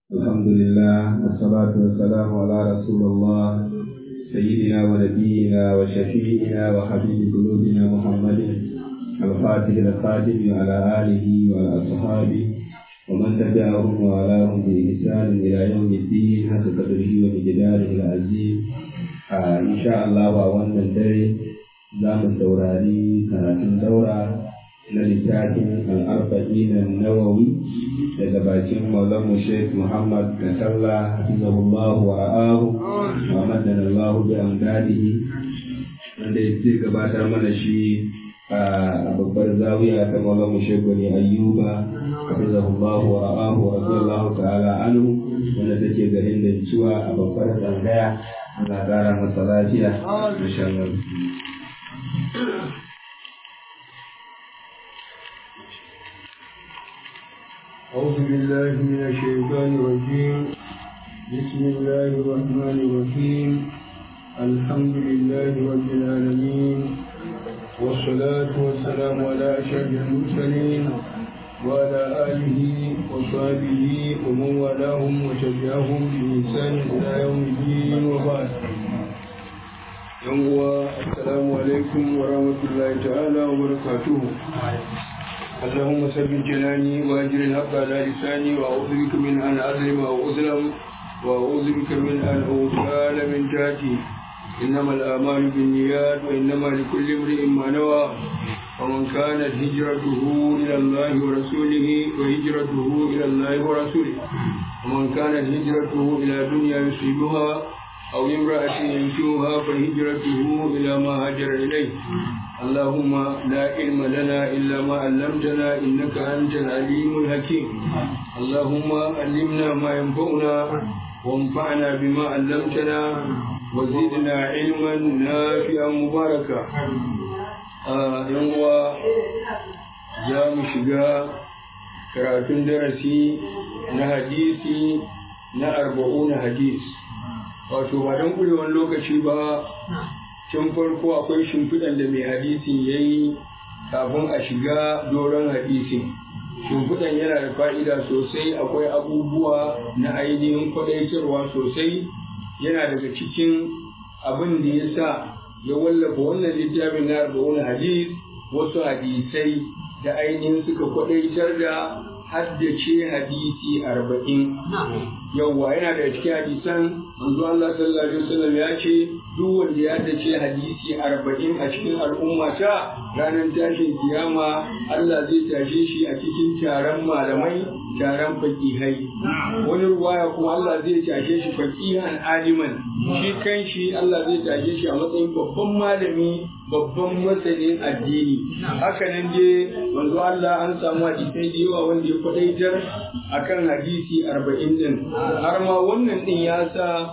الحمد لله والصلاة والسلام على رسول الله سيدنا ونبينا وشفيعنا وحبيب قلوبنا محمد الفاتح الخاتم وعلى آله وعلى أصحابه ومن تبعهم وعلاهم بإحسان إلى يوم الدين حسب قدره ومقداره العظيم آه إن شاء الله وأولا الدري زام الدوراني كانت دورة na littafin al'arba'in nawawi daga bakin maulamu sheikh muhammad kasalla hafizahullahu wa ra'ahu wa madana allahu bi amdadihi wanda ya ce gabatar mana shi a babbar zawiya ta maulamu sheikh wani ayyuba hafizahullahu wa ra'ahu wa radiyallahu ta'ala anhu wanda take garin da cewa a babbar tsangaya ana ƙara masa lafiya insha Allah أعوذ بالله من الشيطان الرجيم بسم الله الرحمن الرحيم الحمد لله رب العالمين والصلاة والسلام على أشرف المرسلين وعلى آله وصحبه ومن والاهم وتبعهم بإحسان إلى يوم الدين وبعد يوم السلام عليكم ورحمة الله تعالى وبركاته اللهم ثبت جناني واجر الحق على لساني واعوذ بك من ان اظلم او اظلم واعوذ بك من ان اغتال من تحتي انما الاعمال بالنيات وانما لكل امرئ ما نوى ومن كانت هجرته الى الله ورسوله وهجرته الى الله ورسوله ومن كانت هجرته الى دنيا يصيبها أو امرأة ينكوها فهجرته إلى ما هاجر إليه اللهم لا علم لنا إلا ما علمتنا إنك أنت العليم الحكيم اللهم علمنا ما ينفعنا وانفعنا بما علمتنا وزدنا علما نافعا مباركا ينوى يا مشقا karatun darasi na hadisi na arba'una hadis wato ba don ƙurewan lokaci ba tun farko akwai shimfiɗan da mai hadisin ya yi kafin a shiga doron hadisin shimfiɗan yana da fa'ida sosai akwai abubuwa na ainihin kwaɗaitarwa sosai yana daga cikin abin da ya sa ya wallafa wannan littafin na arba'un hadis wasu hadisai da ainihin suka kwaɗaitar da haddace hadisi arba'in yawwa yana da cikin hadisan manzo Allah sallallahu alaihi wasallam ya ce duk wanda ya haddace hadisi arba'in a cikin al'umma ta ranar tashin kiyama Allah zai tashe shi a cikin taron malamai taron fakihai wani ruwaya kuma Allah zai tashe shi fakihan aliman shi kan shi Allah zai tashe shi a matsayin babban malami babban masanin addini haka nan je manzo Allah an samu hadisai da yawa wanda ya kwadaitar akan hadisi arba'in din har ma wannan din ya sa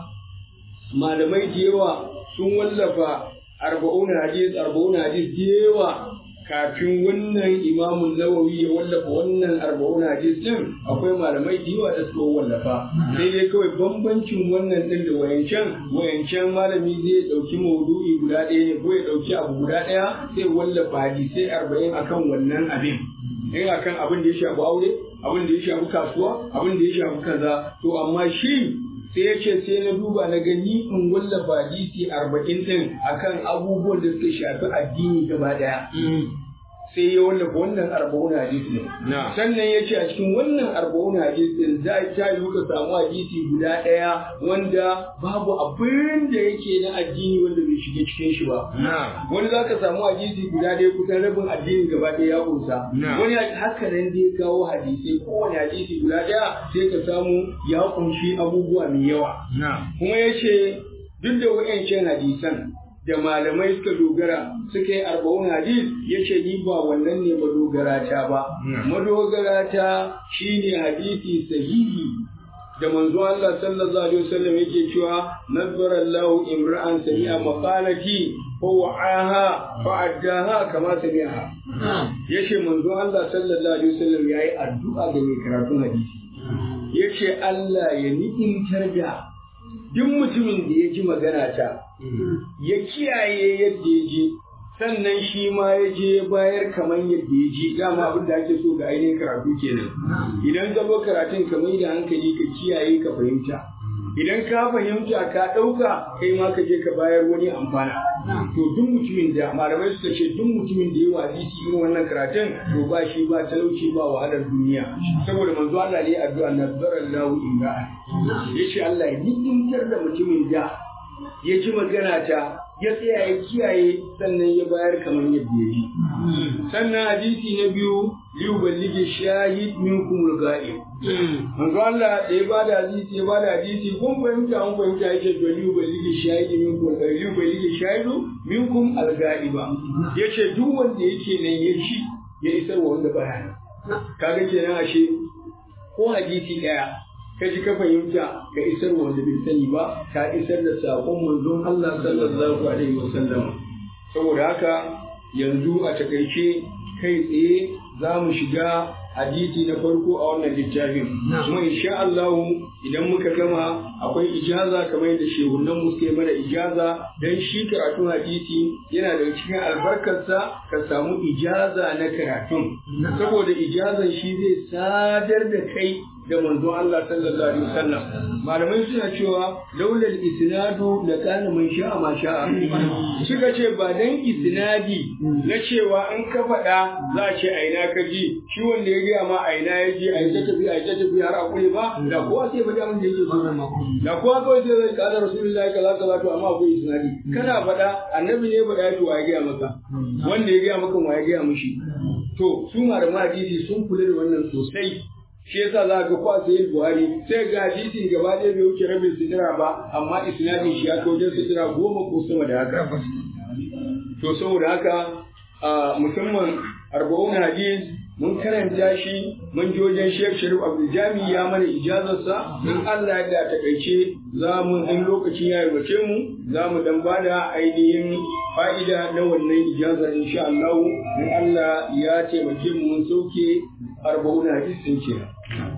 malamai da yawa sun wallafa arba'un hadis arba'un hadis da yawa kafin wannan imamun nawawi ya wallafa wannan arba'un hadis din akwai malamai da yawa da suka wallafa sai dai kawai bambancin wannan din da wayancan wayancan malami zai dauki maudu'i guda ɗaya ne ko ya dauki abu guda ɗaya sai wallafa hadisai arba'in akan wannan abin in akan abin da ya shafi aure abin da ya shafi kasuwa abin da ya shafi kaza to amma shi sai ya ce sai na duba na gani in wallafa hadisi arba'in din akan abubuwan da suka shafi addini gaba daya sai ya wallafa wannan arba'un hadisi ne sannan ya ce a cikin wannan arba'un hadisi din za ta yi ka samu hadisi guda ɗaya wanda babu abin da yake na addini wanda bai shiga cikin shi ba wani za ka samu hadisi guda ɗaya kusan rabin addini gaba ɗaya ya kunsa wani haka nan da ya kawo hadisai kowane hadisi guda ɗaya sai ka samu ya kunshi abubuwa mai yawa kuma ya ce duk da wa'ancan hadisan da malamai suka dogara suka yi arba'un hadis ya ce ni ba wannan ne madogara ta ba madogara ta shine hadisi sahihi da manzo Allah sallallahu alaihi wasallam yake cewa nazzara Allah imra'an sami'a maqalati fa wa'aha fa addaha kama sami'aha yace manzo Allah sallallahu alaihi wasallam yayi addu'a ga mai karatun hadisi yace Allah ya ni'imtar da duk mutumin da ya ji magana ta ya kiyaye yadda ya ji sannan shi ma ya je bayar kamar yadda ya ji dama abin da ake so ga ainihin karatu kenan idan ka zo karatun ka mai da hankali ka kiyaye ka fahimta idan ka fahimta ka ɗauka kai ma ka je ka bayar wani amfana to duk mutumin da malamai suka ce duk mutumin da ya wa hadisi irin wannan karatun to ba shi ba talauci ba wahalar duniya saboda manzo Allah ne addu'a nazara Allahu inga yace Allah ya ni'imtar da mutumin da ya ji magana ta ya tsaya ya kiyaye sannan ya bayar kamar yadda ya ji sannan hadisi na biyu liyu balligi shahid minkum al-ghaib manzo Allah da ya bada hadisi ya bada hadisi kun fahimta an fahimta yake to liyu balligi shahid minkum al-ghaib liyu balligi shahidu minkum al-ghaiba yace duk wanda yake nan ya shi ya isar wa wanda baya nan kaga kenan ashe ko hadisi daya ka ji ka fahimta ka isar wanda bai sani ba ka isar da saƙon manzon Allah sallallahu alaihi wasallam saboda haka yanzu a takaice kai tsaye za mu shiga hadisi na farko a wannan littafin kuma insha Allah idan muka gama akwai ijaza kamar yadda shehunan mu suke mana ijaza dan shi karatun hadisi yana da cikin albarkarsa ka samu ijaza na karatun saboda ijazan shi zai sadar da kai da manzon Allah sallallahu alaihi wasallam malamai suna cewa laulal isnadu la kana man sha'a ma sha'a suka ce ba dan isnadi na cewa in ka faɗa za a ce aina ka ji shi wanda ya gaya ma aina ya ji ai ta tafi ai ta tafi har akure ba da kowa sai faɗi abin da yake so da kowa kawai sai zai kada rasulullahi kaza kaza to amma akwai isnadi kana faɗa annabi ne faɗa to wa ya gaya maka wanda ya gaya maka wa ya gaya mishi to su malaman hadisi sun kula da wannan sosai shi yasa za ga kwa sai Buhari sai ga hadisin gaba ɗaya bai wuce rabin sidira ba amma isnadin shi ya kai wajen sidira goma ko sama da haka to saboda haka musamman arba'un hadis mun karanta shi mun ji wajen Sheikh Sharif Abdul Jami ya mana ijazarsa in Allah ya da takaice za mu in lokaci ya yarwace mu za mu dan bada ainihin fa'ida na wannan ijazar insha Allah in Allah ya taimake mu mun sauke arba'un hadisin kenan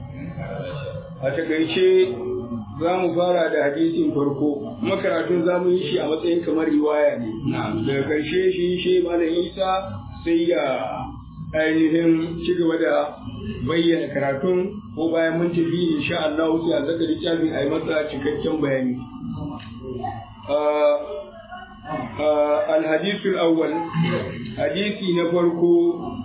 a takaice za mu fara da hadisin farko makaratun za mu yi shi a matsayin kamar riwaya ne daga ƙarshe shi shi malam isa sai ya ainihin ci gaba da bayyana karatun ko bayan mun tafi insha Allah sai a zaka littafin a yi masa cikakken bayani الحديث الأول حديث نفرقو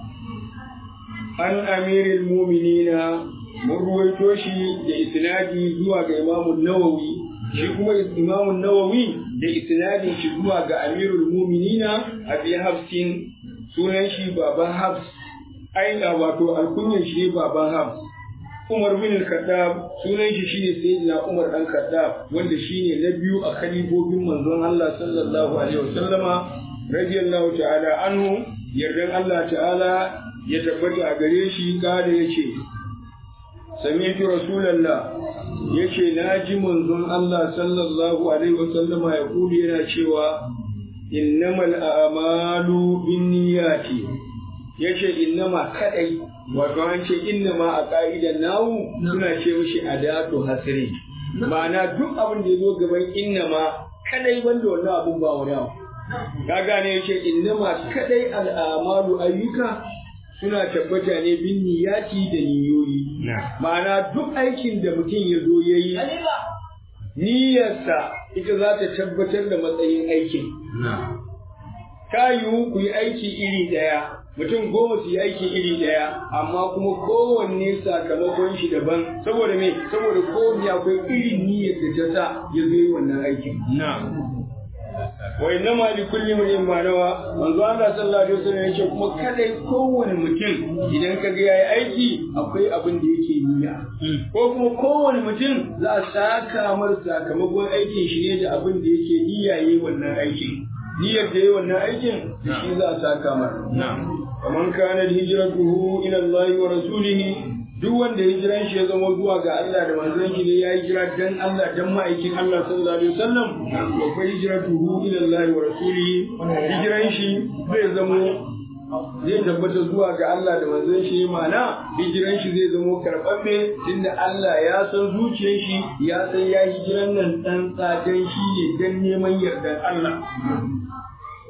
عن أمير المؤمنين mun ruwaito shi da isnadi zuwa ga imamun nawawi shi kuma imamun nawawi da isnadin shi zuwa ga amirul muminina abi hafsin sunan shi baban hafs aina wato alkunyan shi baban hafs umar bin al-khattab sunan shi shine sayyidina umar dan khattab wanda shine na biyu a khalifofin manzon Allah sallallahu alaihi wasallama radiyallahu ta'ala anhu yardan Allah ta'ala ya tabbata a gare shi kada yace sami'tu rasulallah yace naji manzon Allah sallallahu alaihi wasallama ya kuli yana cewa innamal a'malu binniyati yace innama kadai wato an ce innama a ka'idan nawu suna ce mishi adatu hasri ma'ana duk abin da ya zo gaban innama kadai wanda wannan abun ba wani abu ka gane yace innama kadai al'amalu ayyuka suna tabbata ne bin niyati da niyoyi. Ma'ana duk aikin da mutum ya zo ya yi, niyyarsa ita za ta tabbatar da matsayin aikin. Ta yiwu ku yi aiki iri ɗaya, mutum goma su yi aiki iri ɗaya, amma kuma kowanne sakamakon shi daban, saboda me, saboda kowanne akwai irin niyyar da ta sa ya zo yi wannan aikin. wa inna ma li kulli imrin ma nawa manzo Allah sallallahu alaihi wasallam yace kuma kadai kowane mutum idan ka ga yayi aiki akwai abin da yake niyya ko kuma kowane mutum za a saka mar sakamakon aikin shi ne da abin da yake niyya yayi wannan aikin niyyar da yayi wannan aikin shi za a saka mar faman kana hijratuhu ila Allah wa rasulihi duk wanda hijiran shi ya zama zuwa ga Allah da manzon shi ne ya hijira dan Allah dan ma'aikin Allah sallallahu alaihi wasallam wa fa hijratuhu ila Allah wa rasulihi hijiran shi zai zama zai tabbata zuwa ga Allah da manzon shi ma'ana hijiran shi zai zama karɓaɓɓe tunda Allah ya san zuciyar shi ya san ya hijiran nan dan tsadan shi ne dan neman yardan Allah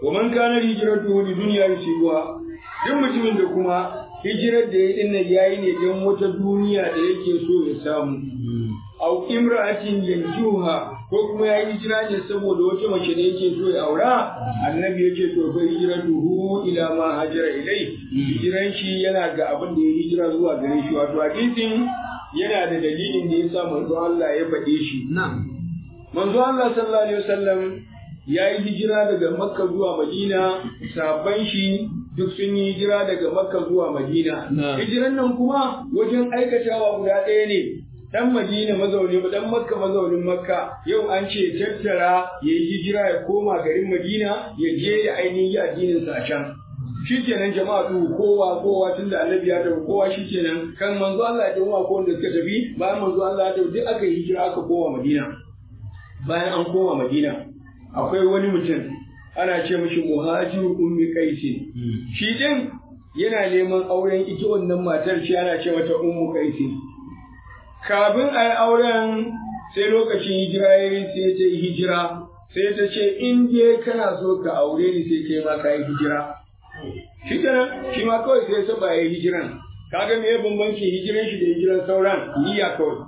wa man kana hijratu li dunya yusibuha duk mutumin da kuma hijirar da ya dinna yayi ne don wata duniya da yake so ya samu au imra'atin yanjuha ko kuma ya yi hijira ne saboda wata mace da yake so ya aura annabi ya ce to fa hijratuhu ila ma hajara ilai hijiran shi yana ga abin da ya hijira zuwa gare shi wato hadisin yana da dalilin da yasa manzo Allah ya faɗe shi manzo Allah sallallahu alaihi wasallam ya yi hijira daga Makka zuwa Madina sabban shi duk sun yi hijira daga Makka zuwa Madina hijiran nan kuma wajen aikatawa guda ɗaya ne dan Madina mazauni dan Makka mazaunin Makka yau an ce tattara ya yi hijira ya koma garin Madina ya je ya ainihin addinin sa a can shikenan jama'a tu kowa kowa tunda annabi ya tafi kowa shikenan kan manzo Allah ya tafi ko wanda suka tafi bayan manzo Allah ya tafi duk aka yi hijira aka koma Madina bayan an koma Madina akwai wani mutum ana ce mishi muhajiru ummi qaisi shi din yana neman auren ita wannan matar shi ana ce mata ummu qaisi kafin a yi auren sai lokacin hijira ya yi sai ta yi hijira sai ta ce in je kana so ka aure ni sai kai ma ka yi hijira shi kenan shi ma kawai sai saba ya yi hijiran kaga me bambanci hijiran shi da hijiran sauran niyya kawai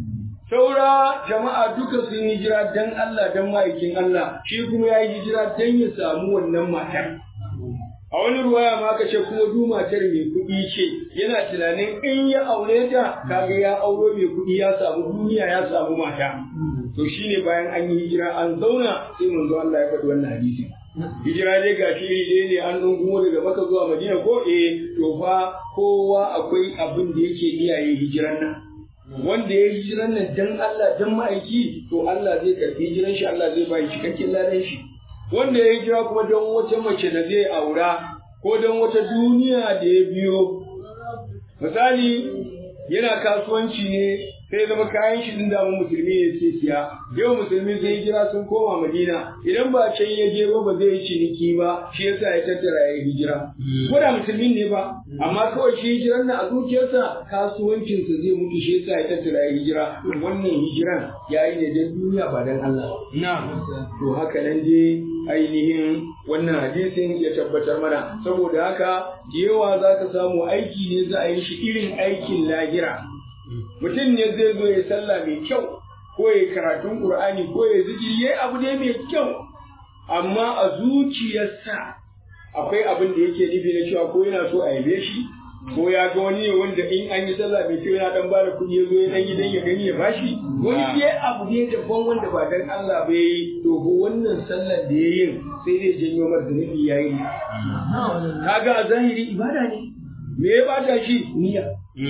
saura jama'a duka sun hijira dan Allah dan ma'aikin Allah shi kuma ya yi hijira dan ya samu wannan matar a wani ruwaya ma ka ce kuma du matar mai kuɗi ce yana tunanin in ya aure ta kaga ya auro mai kuɗi ya samu duniya ya samu mata to shine bayan an yi hijira an zauna sai manzo Allah ya faɗi wannan hadisi hijira dai ga shi iri ne an dungumo daga maka zuwa madina ko eh to fa kowa akwai abin da yake iyaye hijiran nan wanda ya hijiran nan dan Allah dan ma'aiki to Allah zai karbi hijiran shi Allah zai bai cikakken ladan shi wanda ya hijira kuma don wata mace da zai aura ko don wata duniya da ya biyo misali yana kasuwanci ne sai zama kayan shi din damun musulmi ne sai siya yau musulmi sai hijira sun koma madina idan ba can ya je ba ba zai yi ciniki ba shi yasa ya tattara ya hijira ko da musulmi ne ba amma kawai shi hijiran nan a zuciyarsa kasuwancinsa zai mutu shi yasa ya tattara ya hijira wannan hijiran ya yi ne don duniya ba don Allah to haka nan dai ainihin wannan hadisin ya tabbatar mana saboda haka yawa za ka samu aiki ne za a yi shi irin aikin lahira mutum ne zai zo ya sallah mai kyau ko ya karatun qur'ani ko ya zikiri yayi abu ne mai kyau amma a zuciyarsa akwai abin da yake nufi na cewa ko yana so a yabe shi ko ya ga wani ne wanda in an yi sallah mai kyau yana dan bada kuɗi ya zo ya dan gidan ya gani ya bashi wani ne abu ne daban wanda ba dan Allah ba yayi to ko wannan sallar da yayin sai dai janyo mar zunubi yayi kaga a zahiri ibada ne me ya bata shi niyya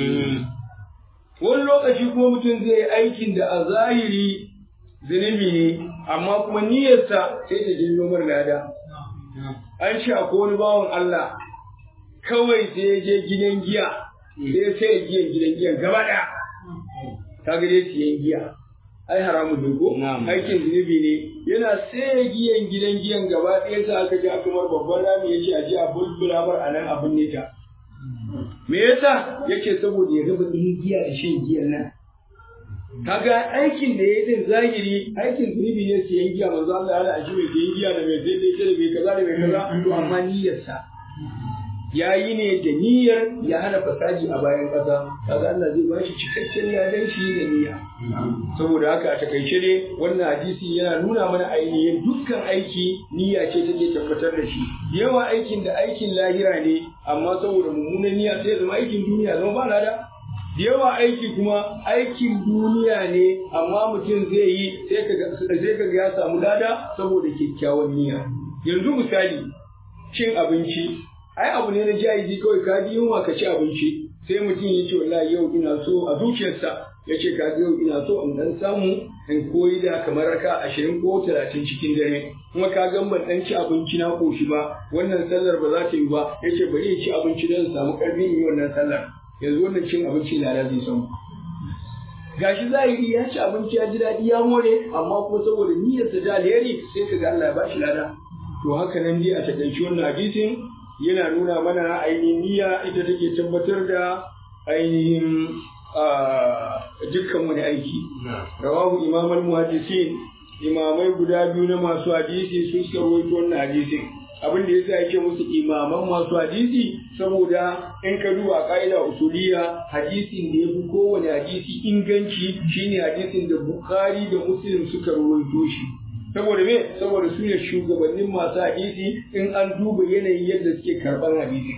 wani lokaci kuma mutum zai yi aikin da a zahiri zunubi ne amma kuma niyyarsa sai ta janyo mar lada an ce akwai wani bawan Allah kawai sai ya je gidan giya sai sai giyan gidan giyan gaba ɗaya ka ga dai siyan giya ai haramun ne ko aikin zunubi ne yana sai giyan gidan giyan gaba ɗaya sa aka ji aka mar babban rami ya ce a je a bulbula mar a nan abin ne ta me yasa yake saboda ya raba ɗin giya da shan giyan nan kaga aikin da ya yi din zahiri aikin zunubi ne siyan giya manzo Allah ya shi mai siyan giya da mai sai da ita da mai kaza da mai kaza to amma niyyarsa ya yi ne da niyyar ya hana fasaji a bayan ƙasa kaga Allah zai ba shi cikakken ladan shi da niyya saboda haka a takaice ne wannan hadisi yana nuna mana ainihin dukkan aiki niyya ce take tabbatar da shi yawa aikin da aikin lahira ne amma saboda mummunan niyya sai zama aikin duniya zama ba lada da yawa aiki kuma aikin duniya ne amma mutum zai yi sai ka ga ya samu lada saboda kyakkyawan niyya yanzu misali cin abinci ai abu ne na jahili kawai ka ji yunwa ka ci abinci sai mutum ya ce wallahi yau ina so a zuciyarsa ya ce ka yau ina so in dan samu in koyi da kamar raka ashirin ko talatin cikin dare kuma ka gan ban dan ci abinci na koshi ba wannan sallar ba za ta yi ba ya ce bari ya ci abinci don samu karfin yi wannan sallar yanzu wannan cin abinci lada zai samu gashi zahiri ya ci abinci ya ji daɗi ya more amma kuma saboda niyyarsa ta alheri sai ka ga Allah ya bashi lada to haka nan dai a takaice wannan hadisin yana nuna mana ainihin niyya ita take tabbatar da ainihin dukkan wani aiki. Rawahu imam al-muhaddisin imamai guda biyu na masu hadisi sun suka rawaito wannan hadisin. abin da yasa yake musu imaman masu hadisi saboda in ka duba ka'ida usuliya hadisin da yafi kowane hadisi inganci shine hadisin da Bukhari da Muslim suka rawaito shi saboda me saboda su ne shugabannin masu hadisi in an duba yanayin yadda suke karɓar hadisi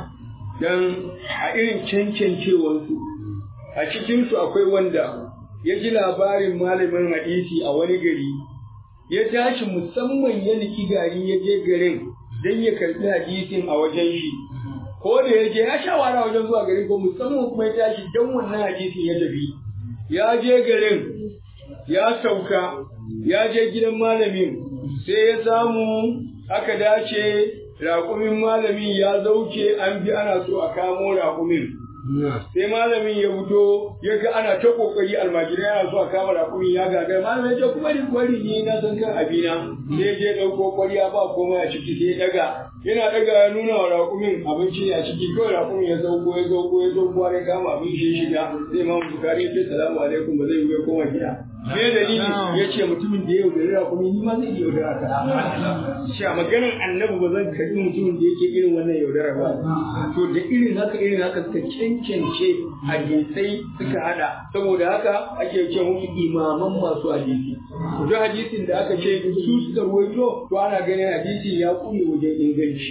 dan a irin cancancewarsu a cikinsu akwai wanda ya ji labarin malamin hadisi a wani gari ya tashi musamman ya niki gari ya je garin don ya karɓi hadisin a wajen shi ko da ya je ya sha wara wajen zuwa garin ko musamman kuma ya tashi don wannan hadisin ya tafi ya je garin ya sauka ya je gidan malamin sai ya samu aka dace raƙumin malamin ya zauce an bi ana so a kamo raƙumin sai malamin ya fito ya ga ana ta kokari almajirai yana so a kama raƙumin ya gaga malamin ya ce kuma ni kwari ne na san kan abina sai je ɗauko kwariya ba komai a ciki sai daga yana daga ya nuna wa raƙumin abinci ne a ciki kawai raƙumin ya sauko ya sauko ya sauko har ya kama abin shi shiga sai ma bukari ya ce salamu alaikum ba zai yi ya koma gida me dalili ya ce mutumin da ya yaudari raƙumi ni ma zai iya yaudara ka shi a maganar annabi ba zan karɓi mutumin da yake irin wannan yaudara ba to da irin haka irin haka suka cancance hadisai suka hada saboda haka ake ce musu imaman masu hadisi duk hadisin da aka ce su suka ruwaito to ana ganin hadisi ya kune wajen inganci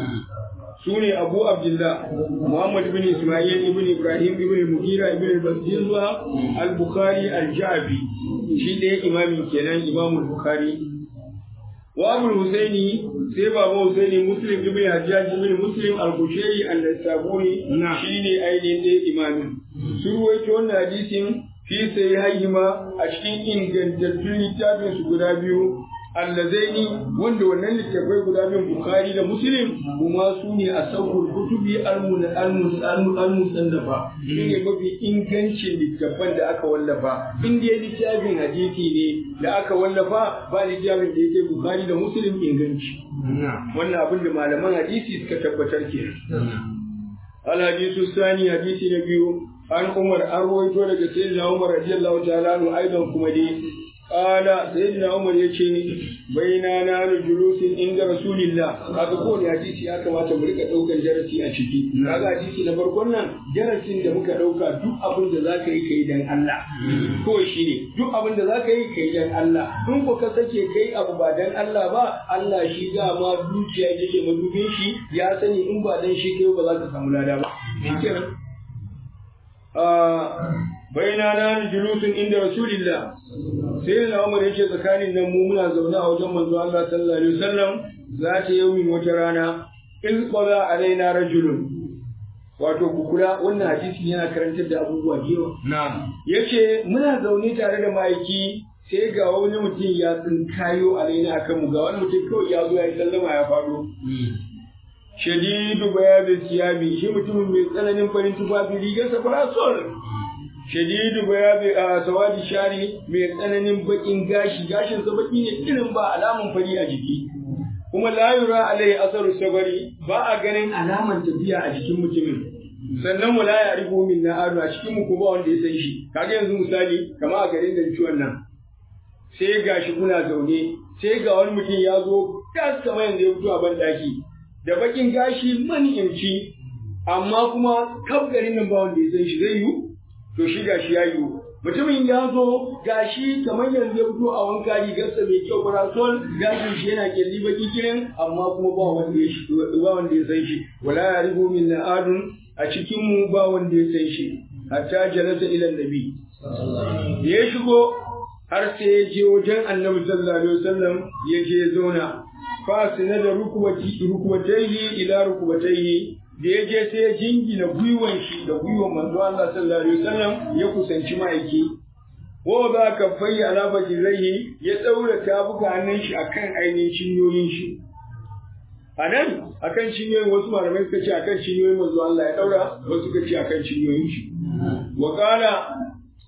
su ne abu abdullah muhammad bin ismail ibn ibrahim ibn mugira ibn basirwa al-bukhari al-jabi shi ɗaya imamin kenan imamul bukhari wa abul husaini sai baba husaini muslim ibn hajjaj ibn muslim al-kushairi al-sabuni shine ainihin ɗaya imamin su ruwaito wannan hadisin fi sai haihima a cikin ingantattun littafin su guda biyu allazaini wanda wannan littafai guda biyun bukhari da muslim kuma su ne a saukul kutubi al-musannafa su ne mafi ingancin littafan da aka wallafa in dai littafin hadisi ne da aka wallafa ba littafin da yake bukhari da muslim inganci wannan abin da malaman hadisi suka tabbatar ke al-hadisu sani hadisi na biyu an umar an rawaito daga sayyidina umar radiyallahu ta'ala anhu aidan kuma dai Ƙala sayyidina Umar ya ce baina na da julusin inda Rasulillah kaga kowane hadisi ya kamata mu rika ɗaukan darasi a ciki kaga hadisi na farkon nan darasin da muka ɗauka duk abin da zaka yi kai dan Allah ko shi ne duk abin da zaka yi kai dan Allah in ko ka sake kai abu ba dan Allah ba Allah shi dama dukiya yake madubin shi ya sani in ba dan shi kai ba za ka samu lada ba shikenan baina na julusun inda rasulillah sai na umar yake tsakanin nan mu muna zaune a wajen manzo Allah sallallahu alaihi wasallam za ta yaumin wata rana in qala alaina rajulun wato ku kula wannan hadisi yana karantar da abubuwa da yawa na'am yace muna zaune tare da ma'aiki sai ga wani mutum ya tsinkayo alaina akan mu ga wani mutum kawai ya zo ya yi sallama ya faɗo shadidu bayanin siyabi shi mutumin mai tsananin farin tufafi rigarsa farasol shadidu bayabi a sawadi shari mai tsananin bakin gashi gashin sa baki ne irin ba alamun fari a jiki kuma la yura alai asaru sabari ba a ganin alaman tafiya a jikin mutumin sannan mu la ya rigo min na adu a cikin mu ko ba wanda ya san shi kaga yanzu misali kamar a garin da ciwon nan sai gashi kuna zaune sai ga wani mutum ya zo gas kamar yanzu ya fito a ban daki da bakin gashi manimci amma kuma kaf garin nan ba wanda ya san shi zai yiwu to shi gashi ya yiwu mutumin ya zo gashi kamar yanzu ya fito a wanka rigarsa mai kyau parasol gashin shi yana kyalli baki kirin amma kuma ba wanda ya ba wanda ya san shi wala ya rigo min na'adun a cikin mu ba wanda ya san shi hatta jalasa ila nabi da ya shigo har sai ya je wajen annabi sallallahu alaihi wasallam ya je zauna fasina da rukubatayhi ila rukubatayhi da ya je sai ya jingina gwiwan shi da gwiwan manzo Allah sallallahu alaihi wasallam ya kusanci ma'aiki wa za ka fayyi ala bajiraihi ya daura tabuka hannun shi akan ainihin cinyoyin shi a nan akan cinyoyin wasu malamai suka ce akan cinyoyin manzo Allah ya daura wasu suka ce akan cinyoyin shi wa qala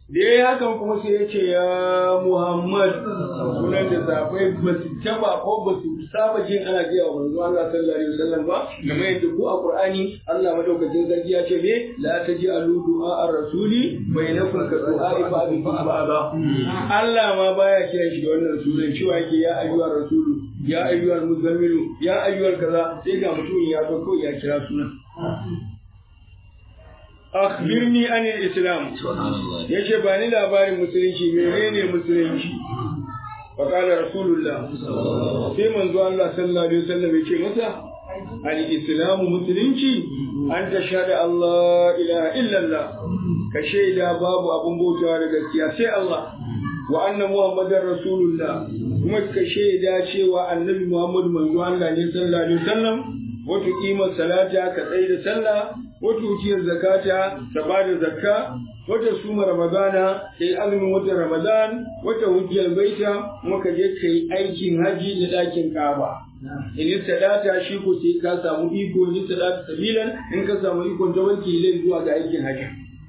da ya yi hakan kuma sai ya ce ya Muhammad sunan da safai ba su taba ko ba su saba jin ana gaya wa manzo Allah sallallahu alaihi wasallam ba kamar yadda ko a Qur'ani Allah madaukakin sarki ya ce me la taj'alu du'a ar-rasuli bainakum ka du'a ba'dikum ba'da Allah ma baya kiran shi da wannan sunan cewa yake ya ayyuhar rasulu ya ayyuhal muzammilu ya ayyuhal kaza sai ga mutum ya zo kawai ya kira sunan akhbirni anil islam yace ba ni labarin musulunci menene musulunci fa qala rasulullah sai manzo Allah sallallahu alaihi wasallam yace masa al islamu musulunci an tashhadu Allah ilaha illallah ka shaida babu abun bautawa da gaskiya sai Allah wa anna muhammadar rasulullah kuma ka shaida cewa annabi muhammad manzo Allah ne sallallahu alaihi wasallam wato kimar salata ka tsaye da sallah wata wuciyar zakata ta ba da zakka wata suma ramadana ta yi azumin wata ramadan wata hujjar baita kuma ka je ka yi aikin haji da ɗakin kaba in sadata shi ko sai ka samu iko in sadata sabilan in ka samu ikon ta wanke ilai zuwa ga aikin haji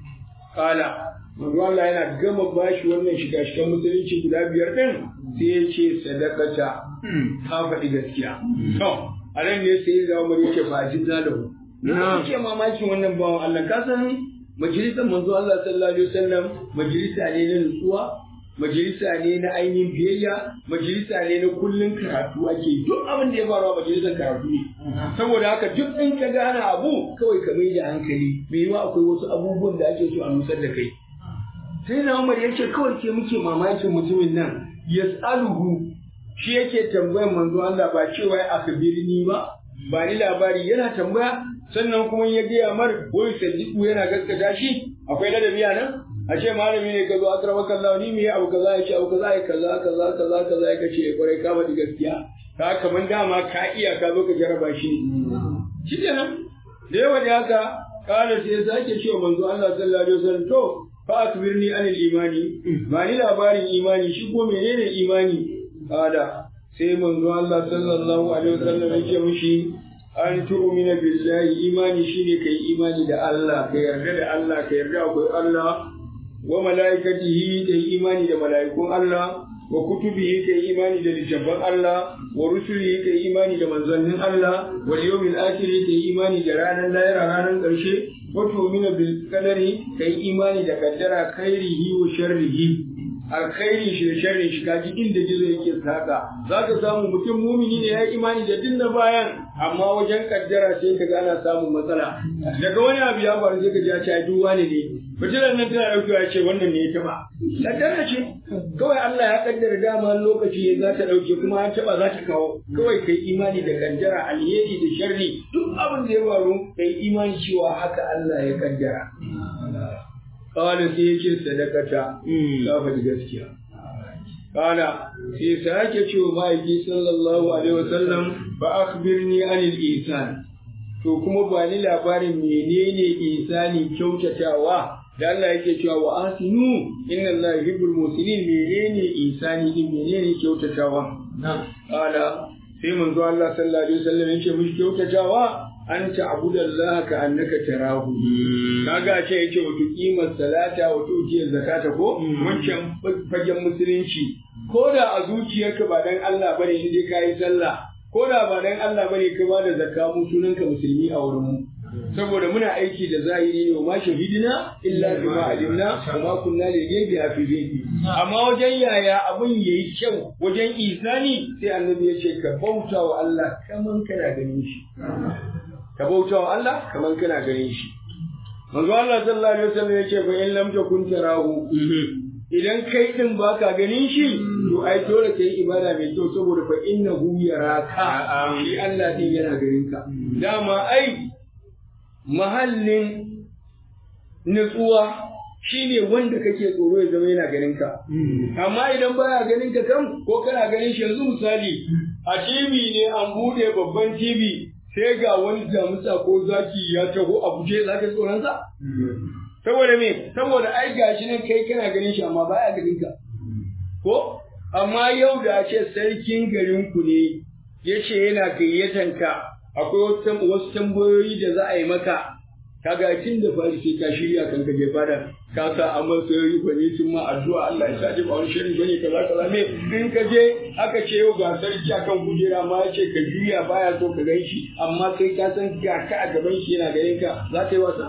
kala manzo Allah yana gama bashi wannan shiga shigan musulunci guda biyar din sai ya ce sadakata ka faɗi gaskiya to a nan ne sai ya zama yake fa jinna da hu Na ce mamakin wannan bawan Allah ka san majalisar manzo Allah sallallahu alaihi wasallam majalisa ne na nutsuwa majalisa ne na ainihin biyayya majalisa ne na kullun karatu ake duk abin da ya faru a majalisar karatu ne saboda haka duk in ka gane abu kawai ka mai da hankali me yiwa akwai wasu abubuwan da ake so a nusar da kai sai na Umar ya ce kawai ke muke mamakin mutumin nan yas'aluhu shi yake tambayar manzo Allah ba cewa ya akbirni ba ba ni labari yana tambaya sannan kuma ya gaya mar wai sadiku yana gaskata shi akwai ladabi a nan a ce malami ne ka zo a karama kallawa ni me abu kaza ya ce abu kaza ya kaza kaza kaza kaza ya kace ya kwarai kama da gaskiya ka kaman dama ka iya ka zo ka jaraba shi shi kenan da yawa da haka kala sai ya sake cewa manzo Allah sallallahu alaihi wasallam to fa akbirni anil imani ba ni labarin imani shi ko menene imani kada sai manzo Allah sallallahu alaihi wasallam yake mushi an tu'mina billahi imani shine kai imani da Allah ka yarda da Allah ka yarda akwai Allah wa malaikatihi kai imani da malaikun Allah wa kutubihi kai imani da littafan Allah wa rusulihi kai imani da manzannin Allah wal yawmil akhir kai imani da ranar lahira ranar ƙarshe wa tu'mina bil qadari kai imani da kaddara khairihi wa sharrihi alkhairi shi da sharri shi kaji inda gizo yake saka zaka samu mutum mumini ne ya imani da dinna bayan amma wajen kaddara sai kaga ana samun matsala daga wani abu ya faru sai ka ji a ce duk wani ne fitilar nan tana daukewa ya ce wannan ne ya taba kaddara ce kawai Allah ya kaddara dama lokaci za ta dauke kuma an taba za ta kawo kawai kai imani da kaddara alheri da sharri duk abin da ya faru kai imani cewa haka Allah ya kaddara Kala sai ya ce sadakata, ka faɗi gaskiya. Kala sai sake ce wa ma'aiki sallallahu alaihi wasallam ba akhbirni anil isan. To kuma ba ni labarin menene isani kyautatawa da Allah yake cewa wa asinu inna Allah yuhibbul muslimin menene isani din menene kyautatawa. Kala sai manzo Allah sallallahu alaihi wasallam yake mishi kyautatawa an ta'budallaha ka annaka tarahu kaga ce yake wato kimar salata wato jiyar zakata ko wancan fagen musulunci ko da a zuciyarka ba dan Allah bane in dai kai sallah ko da ba dan Allah bane ka ba da zakka mu sunanka musulmi a wurin mu saboda muna aiki da zahiri ne ma shahidina illa bima alimna wa ma kunna li ghaibi hafizin amma wajen yaya abun yayi kyau wajen isani sai annabi ya ce ka bauta wa Allah kaman kana ganin shi ka bauta wa Allah kamar kana ganin shi. Manzo Allah sallallahu alaihi wasallam yake fa in lam takun tarahu idan kai din baka ganin shi to ai dole kai ibada mai kyau saboda fa innahu yaraka shi Allah din yana ganin ka. Dama ai mahallin nutsuwa shine wanda kake tsoro ya zama yana ganin ka. Amma idan baya ganin ka kan ko kana ganin shi yanzu misali a TV ne an bude babban TV sai ga wani damusa ko zaki ya taho a guje za ka tsoron sa? Saboda me? Saboda ai gashi nan kai kana ganin shi amma baya ganin ka. Ko? Amma yau da ce sarkin garin ku ne ya ce yana gayyatan ka akwai wasu tambayoyi da za a yi maka kaga tun da fari sai ka shirya kan ka je fada ka sa amma sai bane sun ma addu'a Allah ya sa ba wani shirin bane kaza kaza me in ka je aka ce yau ga sarki akan kujera ma ya ce ka juya baya so ka gan shi amma kai ka san ga ka a gaban shi yana ganin ka za ka yi wasa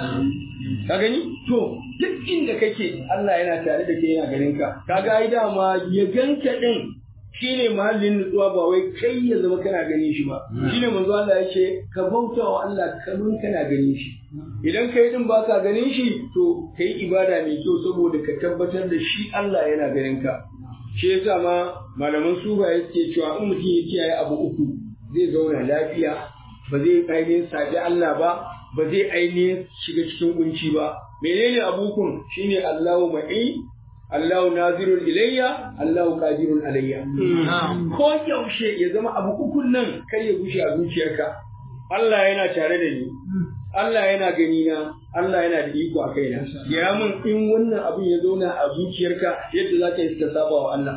ka gani to duk inda kake Allah yana tare da kai yana ganin ka kaga ai dama ya ganka din shine mahallin nutsuwa ba wai kai ya zama kana ganin shi ba shine manzo Allah ya ce ka bauta wa Allah kamar kana ganin shi idan kai din baka ganin shi to kai ibada mai kyau saboda ka tabbatar da shi Allah yana ganin ka shi yasa ma malaman sufaye suke cewa in mutum ya kiyaye abu uku zai zauna lafiya ba zai ainihin sabi Allah ba ba zai ainihin shiga cikin kunci ba menene abukun shine Allahu ma'i Allahu nazirun ilayya Allahu qadirun alayya ko yaushe ya zama abu ukun nan kai ya gushe a zuciyarka Allah yana tare da ni Allah yana gani na Allah yana da iko a kaina ya mun in wannan abin ya zauna a zuciyarka yadda za ka yi ka saba wa Allah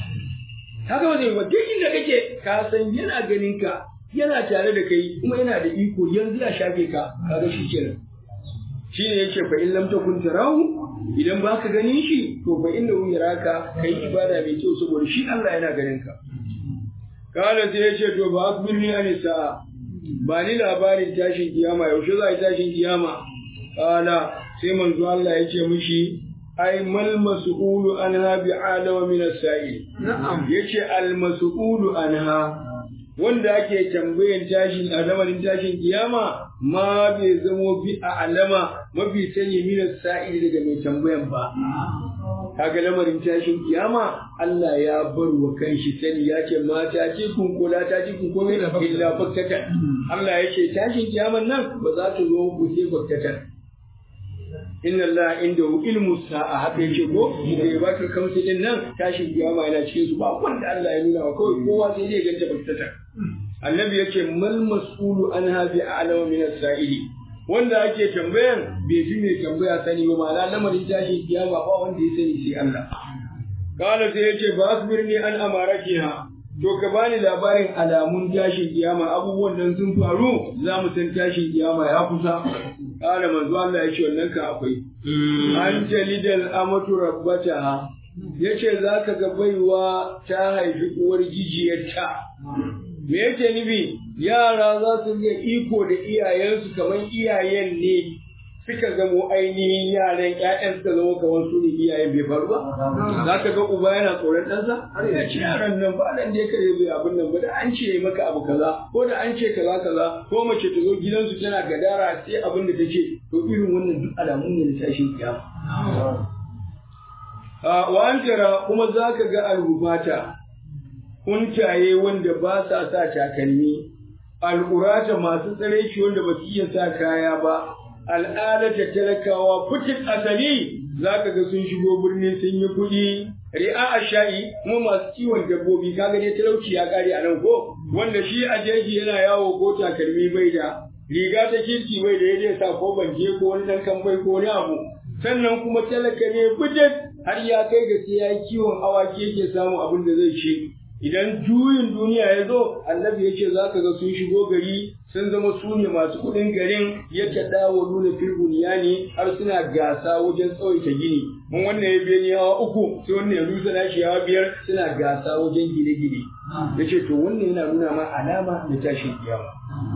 haka ba zai ba duk inda kake ka san yana ganin ka yana tare da kai kuma yana da iko yanzu ya shafe ka kaga shi kenan shine yace fa in lam takun tarahu idan baka ganin shi to fa innahu yaraka kai ibada mai kyau saboda shi Allah yana ganin ka kala sai yace to ba akbirni anisa ba ni labarin tashin kiyama yaushe za a yi tashin kiyama kala sai manzo Allah yace mishi ai mal mas'ulu anha bi alama min as-sa'il na'am yace al mas'ulu anha wanda ake tambayan tashin a zamanin tashin kiyama ma bai zamo bi a alama mafi sani minas sa'ili daga mai tambayan ba kaga lamarin tashin kiyama Allah ya bar wa kanshi sani ya ce mata ce kun kula ta ce kun komai illa baktatan Allah ya ce tashin kiyaman nan ba za ta zo ku sai baktatan inna Allah indahu ilmu sa'a haka yake ko da ya baka kamsi din nan tashin kiyama yana cikin su ba wanda Allah ya nuna wa kawai kowa sai zai ganta baktatan annabi yace mal mas'ulu anha bi a'lamu min as-sa'ili wanda ake tambayan bai fi mai tambaya sani ba ma'ana lamarin tashin kiyama ba wanda ya sani sai Allah kala sai yace ba asbirni an amaratiha to ka bani labarin alamun tashin kiyama abubuwan nan sun faru za mu san tashin kiyama ya kusa kala manzo Allah ya ce wannan ka akwai an jalidal amatu rabbataha yace zaka ga baiwa ta haifi uwar gijiyarta me yake nufi yara za su ga iko da iyayensu kamar iyayen ne suka zamo ainihin yaran ƴaƴan suka zamo kamar su ne iyayen bai faru ba za ka ga uba yana tsoron ɗansa har ya ce yaran nan ba nan da ya kare bai abin nan ba da an ce maka abu kaza ko da an ce kaza kaza ko mace ta zo gidansu tana gadara sai abin da ta ce to irin wannan duk alamun ne na tashin kiyama wa an kuma za ka ga alhufata kuntaye wanda ba sa sa takalmi, al'urata masu tsare shi wanda ba su iya sa kaya ba, al'adata talakawa fitin asali za ka ga sun shigo birni sun yi kuɗi, ri'a a sha'i kuma masu kiwon dabbobi kaga dai talauci ya kare a nan ko wanda shi a jeji yana yawo ko takalmi bai da riga ta kirki bai da ya sa ko banje ko wani ɗan kamfai ko wani abu sannan kuma talaka ne fitin har ya kai ga sai ya yi kiwon awaki yake samun abin da zai ci idan juyin duniya ya zo annabi ya ce za ka ga sun shigo gari sun zama su ne masu kuɗin garin ya taɗa wa nuna filbuniya ne har suna gasa wajen tsawaita gini mun wannan ya biya hawa uku sai wannan ya rusa nashi hawa biyar suna gasa wajen gine-gine ya ce to wannan yana nuna ma alama na tashin kiyama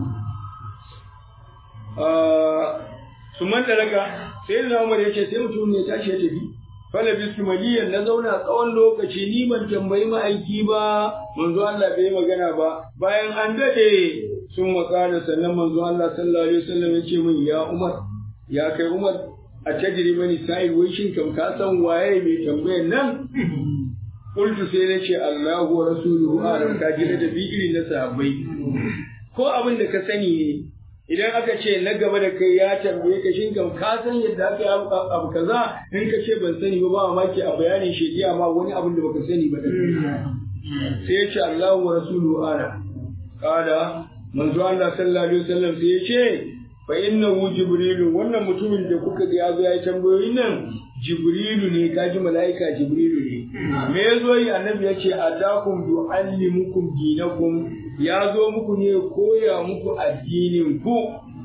su man daga sai na umar ya ce sai mutum ne tashi ya tafi fala bisu maliyan na zauna tsawon lokaci ni ban tambayi ma'aiki ba manzo Allah bai magana ba bayan an dade sun makana sannan manzo Allah sallallahu alaihi wasallam ya ce min ya Umar ya kai Umar a tajri mani sai wai shin kam ka san waye mai tambayan nan Qultu sai na ce Allahu wa rasuluhu alam ka ji da bi irin na sahabbai ko abin da ka sani ne idan aka ce na gaba da kai ya tambaye ka shin kam ka san yadda aka yi abu kaza in ka ce ban sani ba ba mamaki a bayanin shediya ma wani abin da baka sani ba sai ya ce Allahu wa rasuluhu ala kada manzo Allah sallallahu alaihi wasallam sai ya ce fa innahu jibrilu wannan mutumin da kuka ga ya zo ya tambayoyin nan jibrilu ne kaji mala'ika jibrilu ne me yazo yi annabi ya ce atakum du'allimukum dinakum ya zo muku ne koya muku addinin ku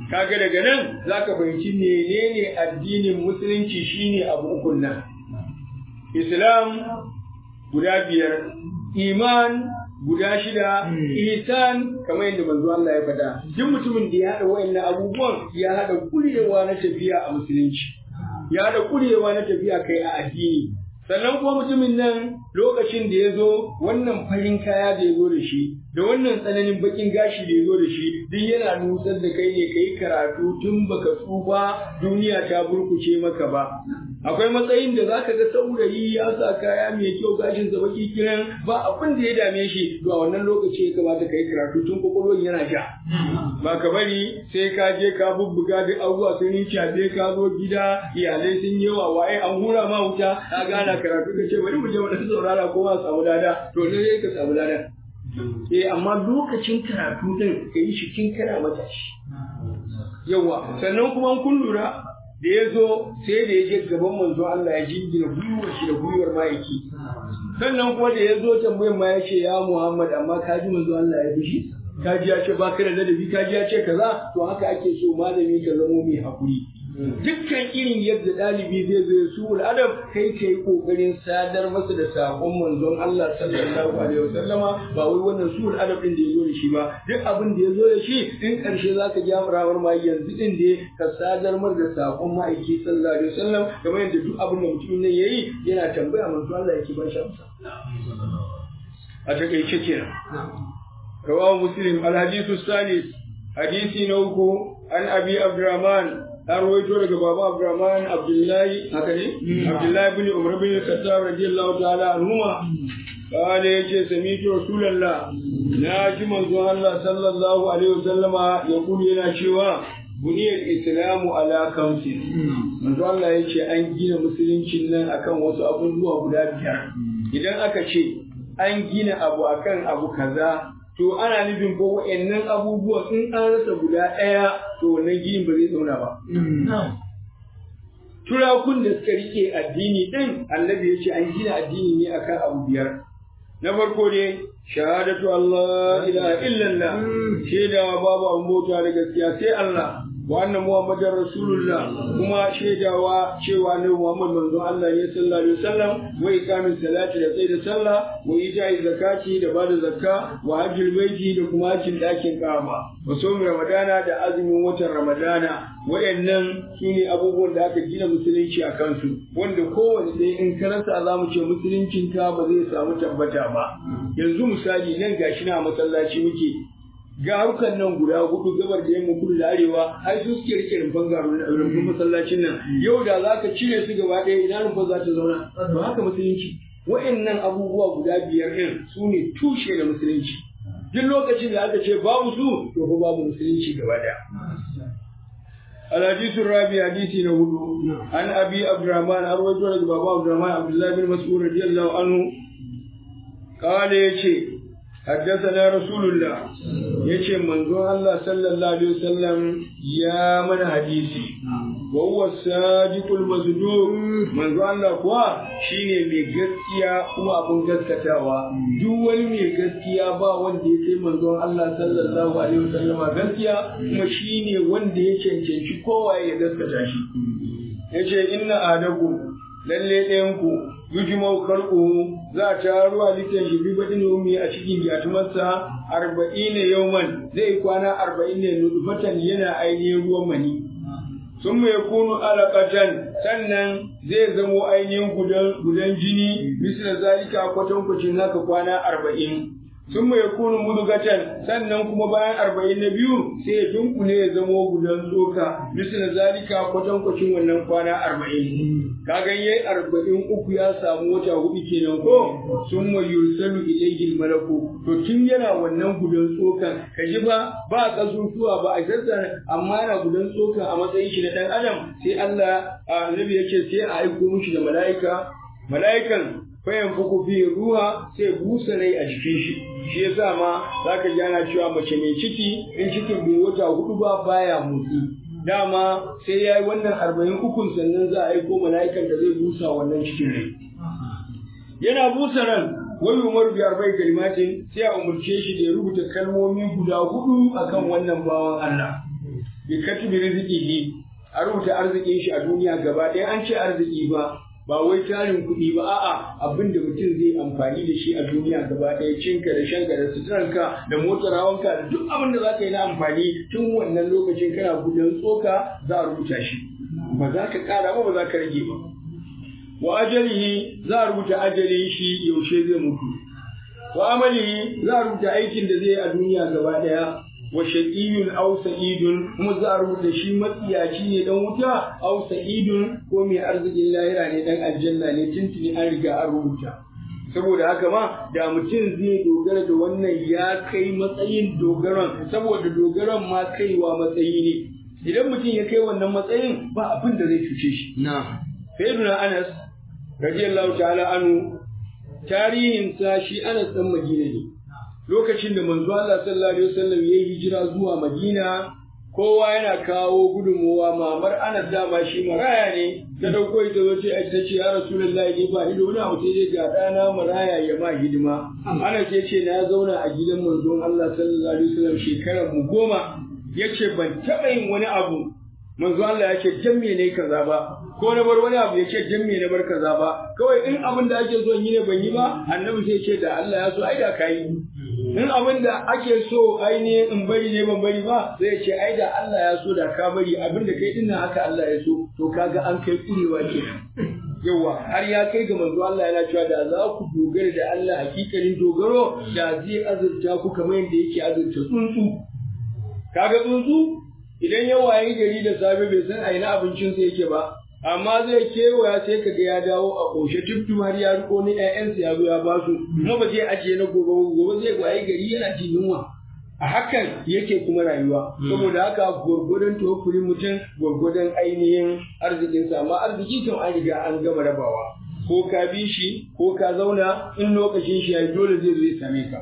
kaga daga nan zaka fahimci menene addinin musulunci shine abu ukun nan islam guda biyar iman guda shida ihsan kamar yadda manzo Allah ya faɗa duk mutumin da ya haɗa wayannan abubuwan ya haɗa kurewa na tafiya a musulunci ya haɗa kurewa na tafiya kai a addini sannan kuma mutumin nan lokacin da ya zo wannan farin kaya da ya zo da shi da wannan tsananin bakin gashi da ya zo da shi duk yana nutsar da kai ne ka yi karatu tun baka tsufa duniya ta burkuce maka ba akwai matsayin da zaka ga saurayi ya sa kaya mai kyau gashin sa baki kiran ba abin da ya dame shi to a wannan lokaci ya kamata ka yi karatu tun kwakwalwar yana ja ba ka bari sai ka je ka bubbuga duk abubuwa sun yi cabe ka zo gida iyalai sun yi wa waye an hura ma wuta ka gana karatu ka ce bari mu je wani saurara ko ma samu lada to ne ka samu lada eh amma lokacin karatu din ka yi shi kin kana matashi yawa sannan kuma kun lura da ya zo sai da ya je gaban manzo Allah ya jingina gwiwar shi da gwiwar ma'aiki sannan kuma da ya zo tambayar ma ya ce ya Muhammad amma ka ji manzo Allah ya fushi ka ji ya ce ba ka da ladabi ka ji ya ce kaza to haka ake so malami ka zamo mai hakuri dukkan irin yadda ɗalibi zai zo su adam kai ka yi ƙoƙarin sadar masa da saƙon manzon Allah sallallahu alaihi wasallama ba wai wannan su adam ɗin da ya zo da shi ba duk abin da ya zo da shi in ƙarshe za ka ja murawar ma yanzu ɗin da ka sadar mar da saƙon ma'aiki sallallahu alaihi wasallam kamar yadda duk abin da mutumin nan ya yi yana tambaya manzon Allah yake ba shi amsa a takaice kenan rawahu muslim al-hadithu salis hadisi na uku an abi abdurrahman an rawaito daga baba Abdurrahman Abdullahi haka ne Abdullahi bin Umar bin Khattab radiyallahu ta'ala anhuma kale yace sami'tu rasulullah na ji manzo Allah sallallahu alaihi wasallama ya kulu yana cewa buniyar islamu ala kamsi manzo Allah yace an gina musuluncin nan akan wasu abubuwa guda biyar idan aka ce an gina abu akan abu kaza to ana nufin ko wa'annan abubuwan in an rasa guda ɗaya to wannan ginin ba zai zauna ba. Turakun da suka rike addini ɗin annabi ya ce an gina addini ne akan abu biyar. Na farko ne shahadatu Allah ilaha illallah shaidawa babu abin bauta da gaskiya sai Allah wa anna muhammadar rasulullah kuma shaidawa cewa ne muhammad manzon Allah ne sallallahu alaihi wasallam wa iqamin salati da tsaida sallah wa ita'i zakati da bada zakka wa hajjul baiti da kuma hajjin dakin Kaaba wa somi ramadana da azumin watan ramadana wayannan sune abubuwan da aka gina musulunci a kansu wanda kowanne ɗaya in ka rasa za mu ce musuluncin ka ba zai samu tabbata ba yanzu misali nan gashi na masallaci muke ga harkar nan guda hudu gabar da yamma kudu da arewa ai su suke rike rumfan garu rumfan masallacin nan yau da za ka cire su gaba ɗaya ina rumfan za ta zauna to haka musulunci wa'annan abubuwa guda biyar ɗin su ne tushe da musulunci duk lokacin da aka ce babu su to fa babu musulunci gaba ɗaya الحديث الرابع حديث نهدو عن أبي عبد الرحمن أروي لك بابا عبد الرحمن عبد الله بن مسعود رضي الله عنه قال يشي حدثنا رسول الله yace manzon Allah sallallahu alaihi wasallam ya mana hadisi wa huwa sadiqul masduq manzon Allah kuwa shine mai gaskiya kuma abun gaskatawa duk wani mai gaskiya ba wanda ya kai manzon Allah sallallahu alaihi wasallam gaskiya kuma shine wanda ya cancanci kowa ya gaskata shi yace inna adakum lalle ɗayan ku yujmau khalquhu za ta ruwa litan shi bi badin umi a cikin yatumarsa arba'ina yauman zai kwana arba'in ne nutfatan yana ainihin ruwan mani sun mai kunu alaƙatan sannan zai zamo ainihin gudan jini misal zalika kwatankwacin haka kwana arba'in sun mai kunu mudugatan sannan kuma bayan arba'in na biyu sai ya dunkule ya zamo gudan tsoka misal zalika kwatankwacin wannan kwana arba'in kaga yayi arba'in uku ya samu wata hudu kenan ko sun mai yursalu ilayhi malaku to tun yana wannan gudan tsokan kaji ba ba kasusuwa ba a sassa amma yana gudan tsokan a matsayin shi na dan adam sai Allah annabi yace sai a aiko mishi da mala'ika mala'ikan fayan fuku fi ruha sai busa rai a jikin shi shi yasa ma zaka ji ana cewa mace mai ciki in cikin bai wata hudu ba baya motsi dama sai ya yi wannan arba'in ukun sannan za a aiko mala'ikan da zai busa wannan cikin rai yana busa ran wai umar bi arba'in kalimatin sai a umarce shi da ya rubuta kalmomi guda hudu akan wannan bawan Allah bi katibi rizqihi a rubuta arzikin shi a duniya gaba ɗaya an ce arziki ba ba wai tarin kuɗi ba a'a abin da mutum zai amfani da shi a duniya gaba ɗaya cinka da shanka da suturarka da motar hawanka da duk abin da za ka yi na amfani tun wannan lokacin kana gudan tsoka za a rubuta shi ba za ka ƙara ba ba za ka rage ba wa ajalihi za a rubuta ajalin shi yaushe zai mutu wa amalihi za a rubuta aikin da zai yi a duniya gaba ɗaya wa shaqiyun aw sa'idun kuma za a rubuta shi matsiyaci ne dan wuta aw sa'idun ko mai arzikin lahira ne dan aljanna ne tuntuni an riga an rubuta saboda haka ma da mutum zai dogara da wannan ya kai matsayin dogaron saboda dogaron ma kaiwa matsayi ne idan mutum ya kai wannan matsayin ba abin da zai cuce shi na sayyiduna Anas radiyallahu ta'ala anhu tarihin sa shi Anas dan Madina ne lokacin da manzo Allah sallallahu alaihi wasallam ya hijira zuwa Madina kowa yana kawo gudunmuwa mamar Anas dama shi maraya ne ta dauko ita zo ce ta ce ya Rasulullahi ni ba ni da wani abu sai dai ga dana maraya ya ma hidima Anas ya ce na zauna a gidan manzon Allah sallallahu alaihi wasallam shekarar mu goma yace ban taɓa yin wani abu manzo Allah ya ce dan me ne kaza ba ko na bar wani abu ya ce dan me na bar kaza ba kawai in abin da ake so yi ne ban yi ba annabi sai ce da Allah ya so ai da kai in abin da ake so ainihin in bari ne ban bari ba sai ya ce ai da Allah ya so da ka bari abin da kai dinnan haka Allah ya so to kaga an kai kurewa ke yawa har ya kai ga manzo Allah yana cewa da za ku dogara da Allah hakikanin dogaro da zai azurta ku kamar yadda yake azurta tsuntsu kaga tsuntsu idan ya wayi gari da safe bai san aina abincinsa yake ba amma zai kewaya sai kaga ya dawo a ƙoshe tuftu har ya riko ni ƴaƴansa ya zo ya ba su kuma ba zai ajiye na gobe gobe zai wayi gari yana jin yunwa a hakan yake kuma rayuwa saboda haka gwargwadon tofuri mutum gwargwadon ainihin arzikinsa amma arziki kan an riga an gama rabawa ko ka bi shi ko ka zauna in lokacin shi ya dole zai zo ya same ka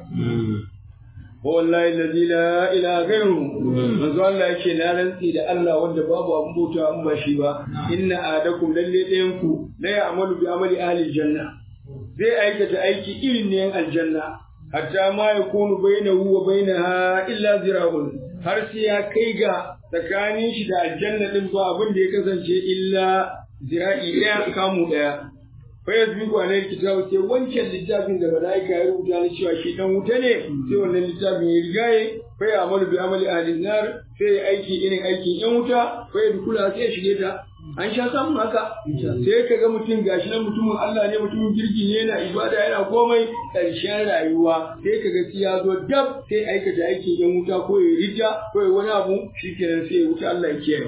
wallahi allazi la ilaha ghairu manzo Allah yake na rantsi da Allah wanda babu abun bauta an ba shi ba inna adakum lalle ɗayan ku la ya'malu bi amali ahli janna zai aikata aiki irin ne aljanna hatta ma yakunu bainahu wa bainaha illa zira'un har sai ya kai ga tsakanin shi da aljanna din ba abin da ya kasance illa zira'i ɗaya kamu ɗaya fa yasbiqu alayhi kitabu sai wancan littafin da malaika ya rubuta ni cewa shi dan wuta ne sai wannan littafin ya rigaye fa ya amalu bi amali ahli nar sai ya aiki irin aikin yan wuta fa ya dukula sai ya shige ta an sha samun haka sai ka ga mutum gashi nan mutumin Allah ne mutumin kirki ne yana ibada yana komai ƙarshen rayuwa sai ka ga ya zo dab sai aikata aikin yan wuta ko ya rija ko ya wani abu shikenan sai ya wuta Allah ya kiyaye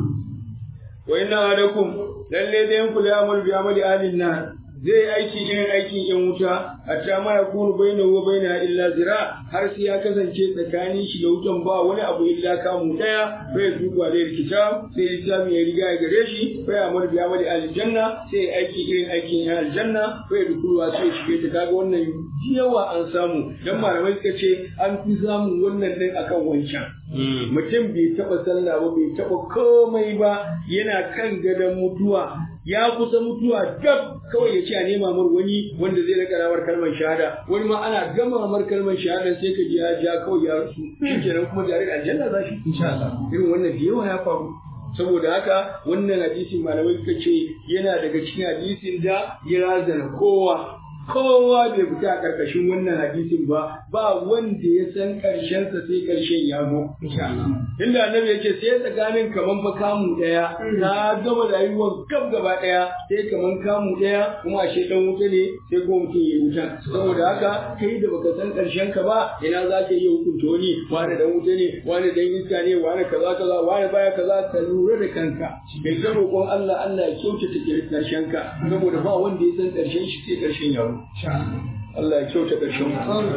wa inna adakum lalle da yanku la amal bi amali ahlin nar zai aiki irin aikin yan wuta hatta ma yakunu bainahu wa bainaha illa zira har sai ya kasance tsakanin shi da wutan ba wani abu illa kamu daya fa yazuku alayhi kitab sai littafi ya riga ya gare shi fa ya amal bi amali ahlil janna sai aiki irin aikin yan aljanna fa ya dukulu sai shige ta kaga wannan yawa an samu dan malamai suka ce an fi samun wannan din akan wancan mutum bai taɓa sallah ba bai taɓa komai ba yana kan gadon mutuwa ya kusa mutuwa dab kawai ya ce a nema mar wani wanda zai rika rawar kalmar shahada wani ma ana gama mar kalmar shahada sai ka ji ya ja kawai ya rasu shikenan kuma da aljanna za shi insha Allah irin wannan da yawa ya faru saboda haka wannan hadisin malamai suka ce yana daga cikin hadisin da ya razana kowa kowa bai fita a ƙarƙashin wannan hadisin ba ba wanda ya san ƙarshensa sai ƙarshen ya zo inda annabi yake sai tsakanin kaman fa kamu ɗaya na gama rayuwar gab gaba ɗaya sai kaman kamu ɗaya kuma ashe ɗan wuta ne sai kuma mutum ya wuta saboda haka kai da baka san ƙarshen ka ba ina za ka iya hukunta wani wani ɗan wuta ne wani ɗan iska ne wani kaza kaza wani baya kaza ka lura da kanka kai ta roƙon Allah Allah ya kyautata ƙarshen ka saboda ba wanda ya san ƙarshen shi sai ƙarshen ya Allah ya kyauta ƙarshen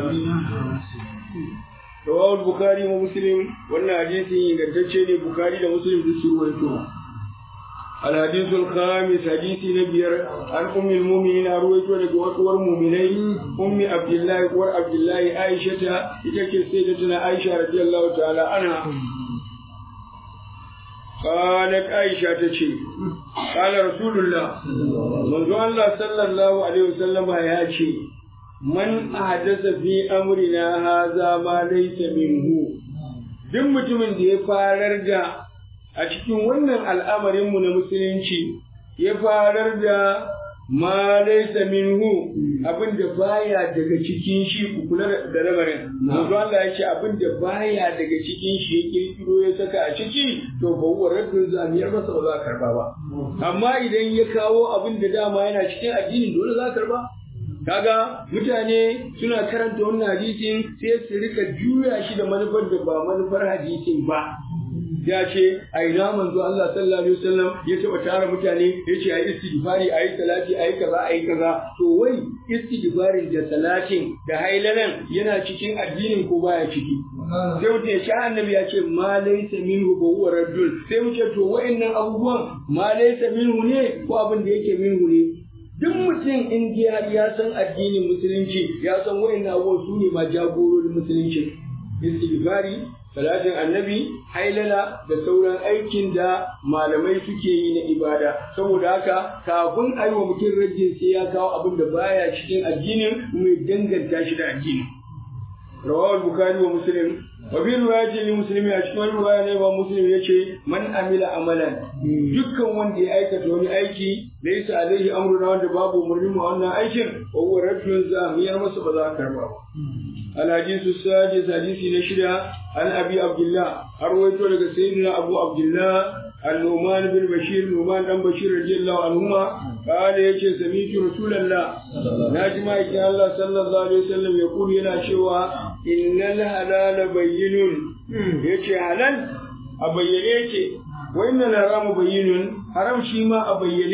Rawahul Bukhari wa Muslim wannan hadisi ingantacce ne Bukhari da Muslim duk su ruwaito. الحديث الخامس حديث نبير عن أم المؤمنين أرويت لك وكور مؤمنين أم عبد الله ور عبد الله عائشة إتكي سيدتنا عائشة رضي الله تعالى عنها قالت عائشة تشي قال رسول الله منذ الله صلى الله عليه وسلم يا شيء man ahdasa fi amrina haza ma laysa minhu duk mutumin da ya farar da a cikin wannan al'amarinmu na musulunci ya farar da ma laysa minhu abin da baya daga cikin shi ku kula da lamarin manzo Allah ya ce abin da baya daga cikin shi ya kirkiro ya saka a ciki to ba huwa raddun zamiyar masa ba za a karba ba amma idan ya kawo abin da dama yana cikin addinin dole za a karba kaga mutane suna karanta wannan hadisin sai su rika juya shi da manufar da ba manufar hadisin ba ya ce a ina manzo Allah sallallahu alaihi wasallam ya taba tara mutane ya ce ayi istighfari ayi salati ayi kaza ayi kaza to wai istighfarin da salatin da hailalan yana cikin addinin ko baya ciki sai mutum ya ce annabi ya ce ma laysa minhu ba huwa raddul sai mu ce to wa'annan abubuwan ma laysa minhu ne ko abin da yake minhu ne duk mutum in dai har ya san addinin musulunci ya san wa'annan abubuwan su ne ma jagororin musulunci istighfari salatin annabi hailala da sauran aikin da malamai suke yi na ibada saboda haka kafin a yi wa mutum rajin sai ya kawo abin da baya cikin addinin kuma ya danganta shi da addini rawawar bukari wa muslim wa bi riwayati li muslimi a cikin riwaya ne ba muslim yace man amila amalan dukkan wanda ya aikata wani aiki laysa alaihi amruna wanda babu umarni mu wannan aikin wa huwa rajulun zamiyar masa ba za ka karba ba الحديث السادس حديث نشرة عن أبي عبد الله أرويت لك سيدنا أبو عبد الله النعمان بن بشير نعمان بن بشير رضي الله عنهما قال يجي سميت رسول الله ناجم الله صلى الله عليه وسلم يقول هنا شوى إن الحلال بين يجي حلال أبين وإن الحرام بين حرام شيما أبين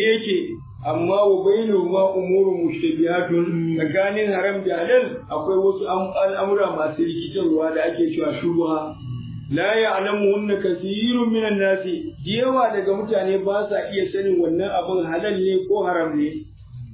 amma wa bainahuma umurun mushtabihatun tsakanin haram da halal akwai wasu al'amura masu rikitarwa da ake cewa shubha la ya'lamuhunna kathirun minan nasi yawa daga mutane ba sa iya sanin wannan abin halal ne ko haram ne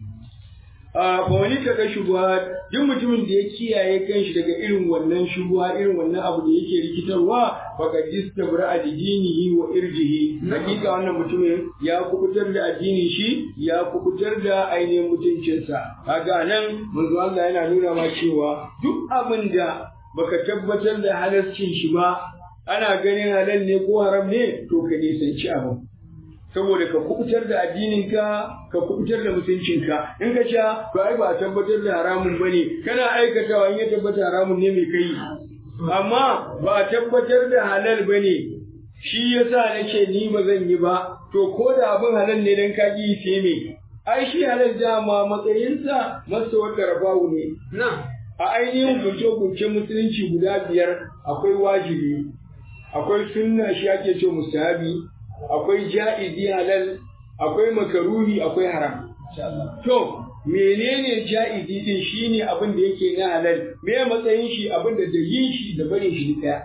a wani kaga shubha duk mutumin da ya kiyaye kanshi daga irin wannan shubha irin wannan abu da yake rikitarwa faqad istabra dinihi wa irjihi hakika wannan mutumin ya kubutar da addinin shi ya kubutar da ainihin mutuncinsa kaga nan manzo Allah yana nuna ma cewa duk abin da baka tabbatar da halascin shi ba ana ganin halal ne ko haram ne to ka nisanci abin saboda ka kubutar da addininka ka kubutar da mutuncinka in ka sha to ai ba a tabbatar da haramun bane kana aikatawa in ya tabbata haramun ne mai kai amma ba a tabbatar da halal bane shi yasa nace ni ba zan yi ba to ko da abin halal ne dan ka ki sai me ai shi halal dama matsayinsa masa wata rabawu ne na a ainihin gunce-gunce musulunci guda biyar akwai wajibi akwai sunna shi ake ce mustahabi akwai ja'izi halal, akwai makaruni, akwai haram. To, menene ja'izi din shine abin da yake na halal, me matsayin shi abin da da yin shi da barin shi ɗaya.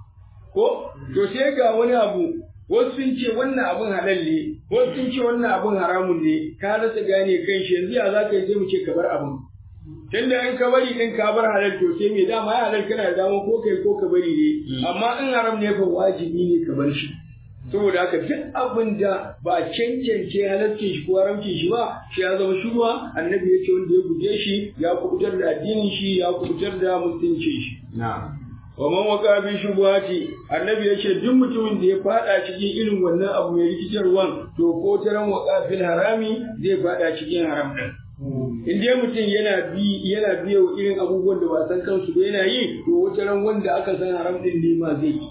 Ko, to sai ga wani abu, wasu sun ce wannan abin halal ne, wasu sun ce wannan abin haramun ne, ka rasa gane kan shi yanzu ya za ka yi sai mu ce ka bar abin. Tunda in ka bari din ka bar halal to sai me dama ya halal kana da dama ko kai ko ka bari ne, amma in haram ne fa wajibi ne ka bar shi. saboda haka duk abin da ba a cancance halaccin shi ko haramcin shi ba shi ya zama shuba annabi ya ce wanda ya guje shi ya kubutar da addinin shi ya kubutar da mutuncin shi wa man waka bi shubuhati annabi ya ce duk mutumin da ya fada cikin irin wannan abu mai rikitarwan to ko taran waka fil harami zai fada cikin haram din in dai mutum yana bi yana biya wa irin abubuwan da ba san kansu ba yana yi to wata ran wanda aka san haram din ne ma zai yi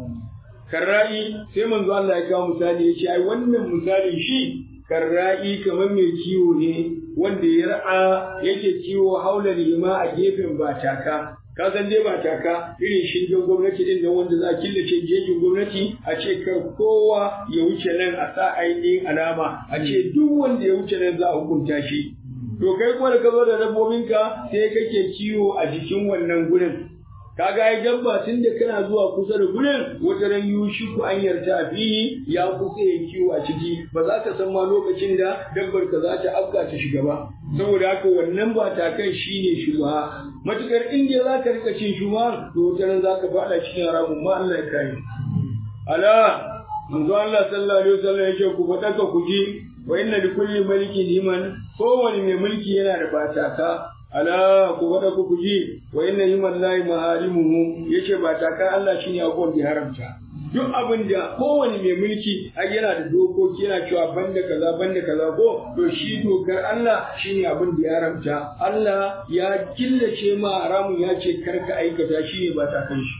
karra'i sai manzo Allah ya kawo misali ya ce ai wannan misalin shi karra'i kamar mai kiwo ne wanda ya ra'a yake kiwo haula lima a gefen bataka ka san dai bataka irin shingen gwamnati din nan wanda za a killace jejin gwamnati a ce kar kowa ya wuce nan a sa ainihin alama a ce duk wanda ya wuce nan za a hukunta shi to kai kuma da ka zo da dabbobinka sai kake kiwo a jikin wannan gurin kaga ai dabba tun da kana zuwa kusa da gurin wata ran yushi ku an yarta a fili ya kusa ya kiwo a ciki ba za ka san ma lokacin da dabbar ka za ta afka ta shiga ba saboda haka wannan ba ta kai shine shubha matukar inda za ka rika cin shubha to wata ran za ka faɗa cikin haramun ma Allah ya kare ala manzo Allah sallallahu alaihi wasallam yake ku faɗa ka ku ji wa inna likulli malikin liman kowane mai mulki yana da bataka ala ku faɗa ku ji wa inna himan lahi maharimuhu yace ba taka Allah shine abubuwan da haramta duk abin da kowane mai mulki har yana da dokoki yana cewa banda kaza banda kaza ko to shi dokar Allah shine abin da ya ramta Allah ya killace ma haramun ya ce karka aikata shi ne ba ta kan shi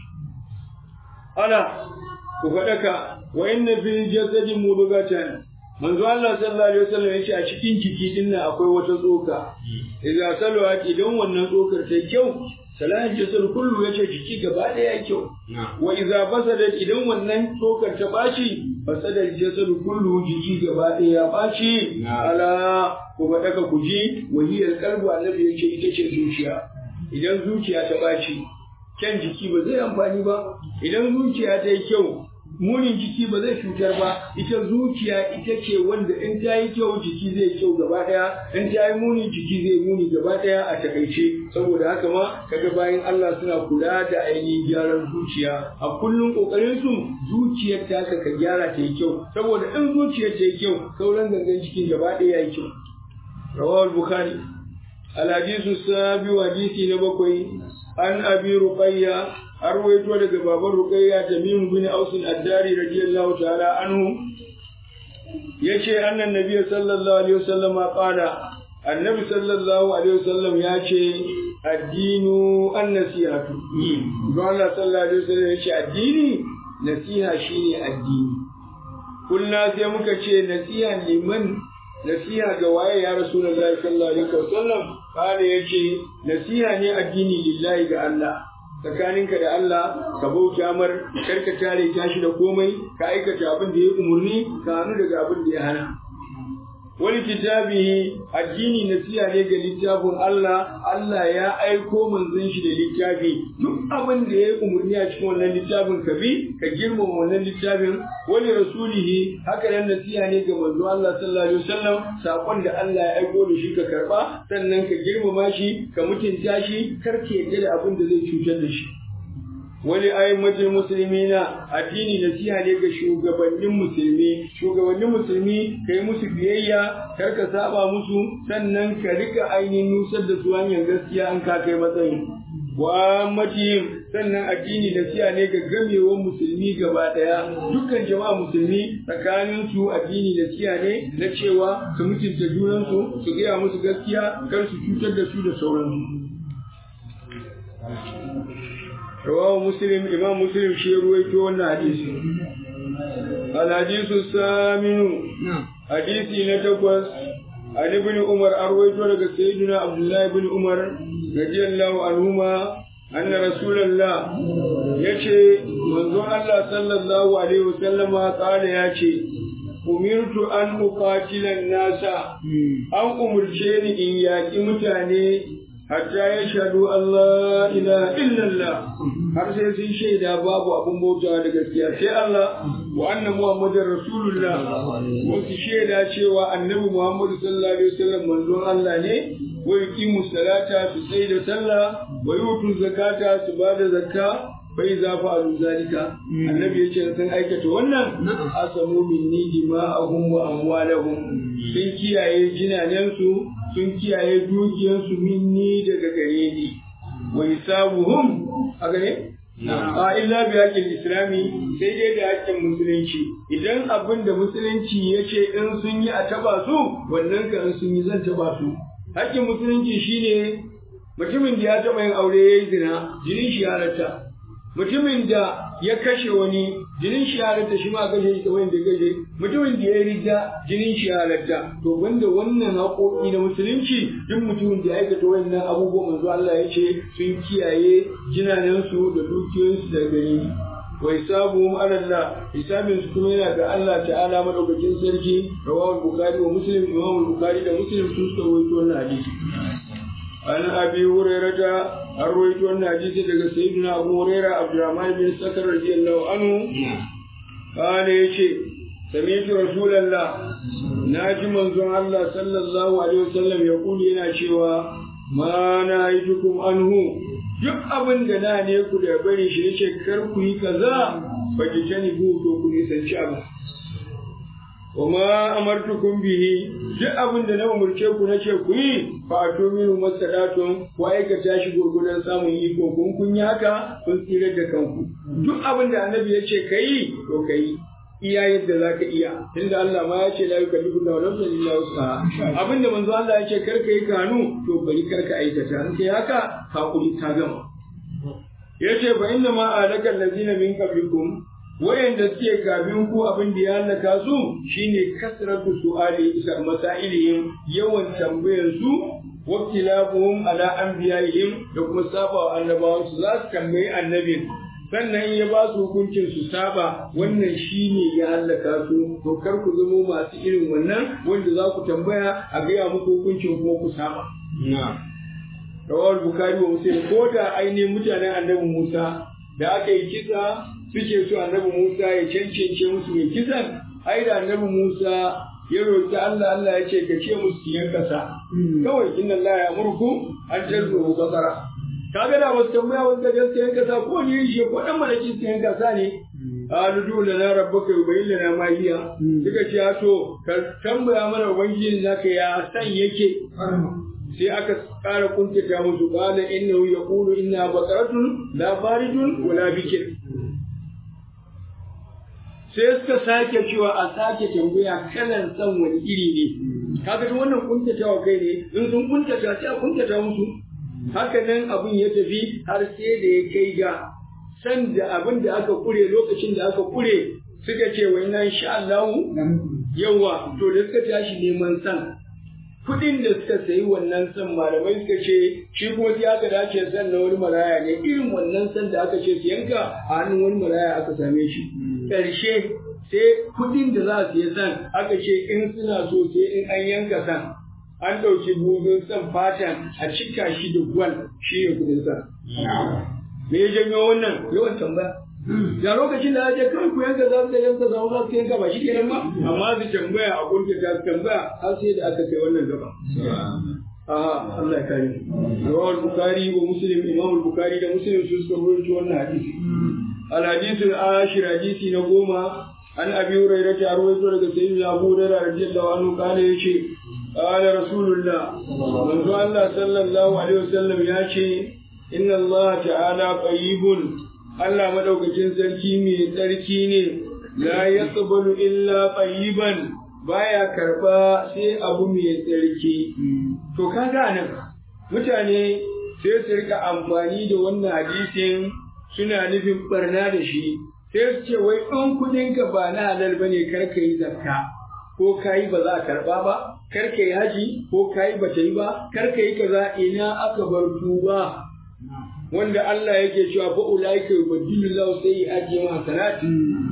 ala ku faɗaka wa inna fil jasadi mudghatan manzo Allah sallallahu alaihi wasallam yace a cikin jiki din nan akwai wata tsoka idza salawat idan wannan tsokar ta kyau salahin jasad kullu yace jiki gaba ɗaya kyau wa idza fasadat idan wannan tsokar ta baci fasadal jasad kullu jiki gaba ɗaya ya baci ala ku faɗaka ku ji wahiyar qalbu annabi yace ita ce zuciya idan zuciya ta baci kyan jiki ba zai amfani ba idan zuciya ta yi kyau munin jiki ba zai cutar ba ita zuciya ita ce wanda in ta yi kyau jiki zai kyau gaba daya in ta yi muni jiki zai muni gaba daya a takaice saboda haka ma kaga bayan Allah suna kula da ainihin gyaran zuciya a kullum kokarin su zuciyar ta ka gyara ta yi kyau saboda in zuciyar ta yi kyau sauran gangan cikin gaba daya ya yi kyau rawal bukhari al-hadisu sabi hadisi na bakwai an abi ruqayya har waito daga baban ruqayya tamim bin aus ad-dari radiyallahu ta'ala anhu yace annan nabi sallallahu alaihi wasallam qala annabi sallallahu alaihi wasallam yace addinu an-nasihatu don Allah sallallahu alaihi wasallam yace addini nasiha shine addini kullu sai muka ce nasiha liman nasiha ga waye ya rasulullahi sallallahu alaihi wasallam kana yace nasiha ne addini lillahi ga Allah tsakaninka da Allah ka bauta mar karka tare tashi da komai ka aikata abin da ya umurni ka hannu daga abin da ya hana wani kitabihi addini nasiha ne ga littafin Allah Allah ya aiko manzon shi da littafi duk abin da ya umurni a cikin wannan littafin ka bi ka girmama wannan littafin wani rasulihi haka nan nasiha ne ga manzo Allah sallallahu alaihi wasallam sakon da Allah ya aiko da shi ka karba sannan ka girmama shi ka mutunta shi kar ka yarda da abin da zai cutar da shi wani ayyumatul musulmina addini nasiha ne ga shugabannin musulmi shugabannin musulmi ka yi musu biyayya kar ka saba musu sannan ka rika ainihin nusar da su hanyar gaskiya an ka kai matsayin wa matihim sannan addini nasiha ne ga gamewar musulmi gaba daya dukkan jama'a musulmi tsakanin su addini nasiha ne na cewa su mutunta junansu su gaya musu gaskiya kar su cutar da su da sauransu رواه مسلم إمام مسلم شيء رويته الحديث الحديث الثامن حديث نتقص عن ابن عمر أرويته لك سيدنا عبد الله بن عمر رضي الله عنهما أن رسول الله يشي منذ الله صلى الله عليه وسلم قال يشي أمرت أن أقاتل الناس أو أمرتني إن يأتي متاني hatta ya shaɗu Allah ila illallah har sai sun shaida babu abin bautawa da gaskiya sai Allah wa anna Muhammadar Rasulullah wasu shaida cewa annabi Muhammadu sallallahu alaihi wasallam manzon Allah ne wa yuqimu salata su sai da sallah wa yutu zakata su ba da zakka bai za fa alu zalika annabi yace sun aikata wannan asamu minni dima'ahum wa amwalahum sun kiyaye jinanensu sun kiyaye dukiyarsu minni daga gare ni wa hisabuhum a gane a illa bi haƙƙin islami sai dai da haƙƙin musulunci idan abin da musulunci ya ce in sun yi a taba su wannan ka in sun yi zan taba su haƙƙin musulunci shine mutumin da ya taɓa yin aure ya yi zina jinin shi ya halatta mutumin da ya kashe wani jinin shi halatta shi ma kashe shi kamar da kashe mutumin da ya yi rida jinin shi halatta to wanda wannan haƙoƙi na musulunci duk mutumin da ya aikata wannan abubuwan manzo Allah ya ce sun kiyaye jinanensu da dukiyoyinsu da gari wa hisabuhum ala Allah hisabin su kuma yana ga Allah ta'ala madaukakin sarki rawahu bukhari wa muslim imam bukhari da muslim sun rawaito wannan hadisi an abi hurairata an rawaito wannan hadisi daga sayyidina abu huraira abdurrahman bin sakar radiyallahu anhu kana yace sami'tu rasulullah naji manzon Allah sallallahu alaihi wasallam ya kuli yana cewa ma na aitukum anhu duk abin da na ne ku da bari shi yace kar ku yi kaza ba ki tani ku to ku nisanci abu wa ma amartukum bihi duk abin da na umurce ku na ce ku yi fa atu minhu masadatun ku aikata shi gurgudan samun iko kun kun yi haka kun tsira da kanku duk abin da annabi ya ce kai to kai iya yadda za ka iya tunda Allah ma ya ce la yukallifu Allahu nafsan illa wus'aha abinda manzo Allah ya ce kar ka yi kanu to bari kar ka aikata in kai haka hakuri ta gama yace fa inna ma alaka allazina min qablikum wayanda suke kafin ku abin da ya halaka su shine kasratu su'ali isa masailihim yawan tambayar su waktilafuhum ala anbiya'ihim da kuma saba annabawan su za su tambayi annabin sannan ya ba su hukuncin su saba wannan shine ya hallaka su to kar ku zamo masu irin wannan wanda za ku tambaya a gaya muku hukuncin kuma ku saba rawar bukari wa muslim ko da ainihin mutanen annabi musa da aka yi kisa suke so annabi musa ya cancance musu mai kisan ai da annabi musa ya roƙi Allah Allah ya ce ka ce musu siyan kasa kawai inna Allah ya murku an tarzo basara kaga da wasu tambaya wasu da gaskiya kasa ko ne shi ko dan malaki siyan kasa ne qalu du lana rabbuka yubayyin lana ma hiya suka ce to ka tambaya mana ubangiji naka ya san yake sai aka ƙara kuntata musu qala innahu yaqulu inna baqaratun la faridun wala bikir sai suka sake cewa a sake tambaya kalan san wani iri ne kaga duk wannan kuntatawa kai ne in sun kuntata sai a kuntata musu haka nan abin ya tafi har sai da ya kai ga san da abin da aka kure lokacin da aka kure suka ce wa ina insha Allah yawa to da suka tashi neman san kudin da suka sayi wannan san malamai suka ce shi kuma sai aka dace san na wani maraya ne irin wannan san da aka ce su yanka a hannun wani maraya aka same shi ƙarshe sai kudin da za su yi san aka ce in suna so sai in an yanka san an ɗauki buzun san fatan a cika shi da gwal shi ne kudin sa. Me ya janyo wannan yawan tambaya? Da lokacin da aje kawai ku yanka za su yanka za za su yanka ba shi kenan ba amma su tambaya a kunta ta tambaya har sai da aka kai wannan gaba. Aha Allah ya kare. Rawal Bukhari wa Muslim Imam Bukhari da Muslim su suka rubuta wannan hadisi. Al hadithu ashir hadisi na goma an abi hurairah ta rawaito daga sayyidina Abu Hurairah radiyallahu anhu kana yace قال رسول الله من الله صلى الله عليه وسلم ياشي إن الله تعالى طيب الله مدوكacin sarki mai tsarki ne la yaqbalu illa tayyiban baya karba sai abu mai tsarki to kaga nan mutane sai su rika amfani da wannan hadisin suna nufin barna da shi sai su ce wai in kudinka ba na halal bane kar ka yi zakka ko kayi ba za a karba ba kar ka yi haji ko kayi ba ta yi ba kar ka yi kaza ina aka bar tuba wanda Allah yake cewa fa ulaika yubaddilu lahu sayyi'ati ma hasanat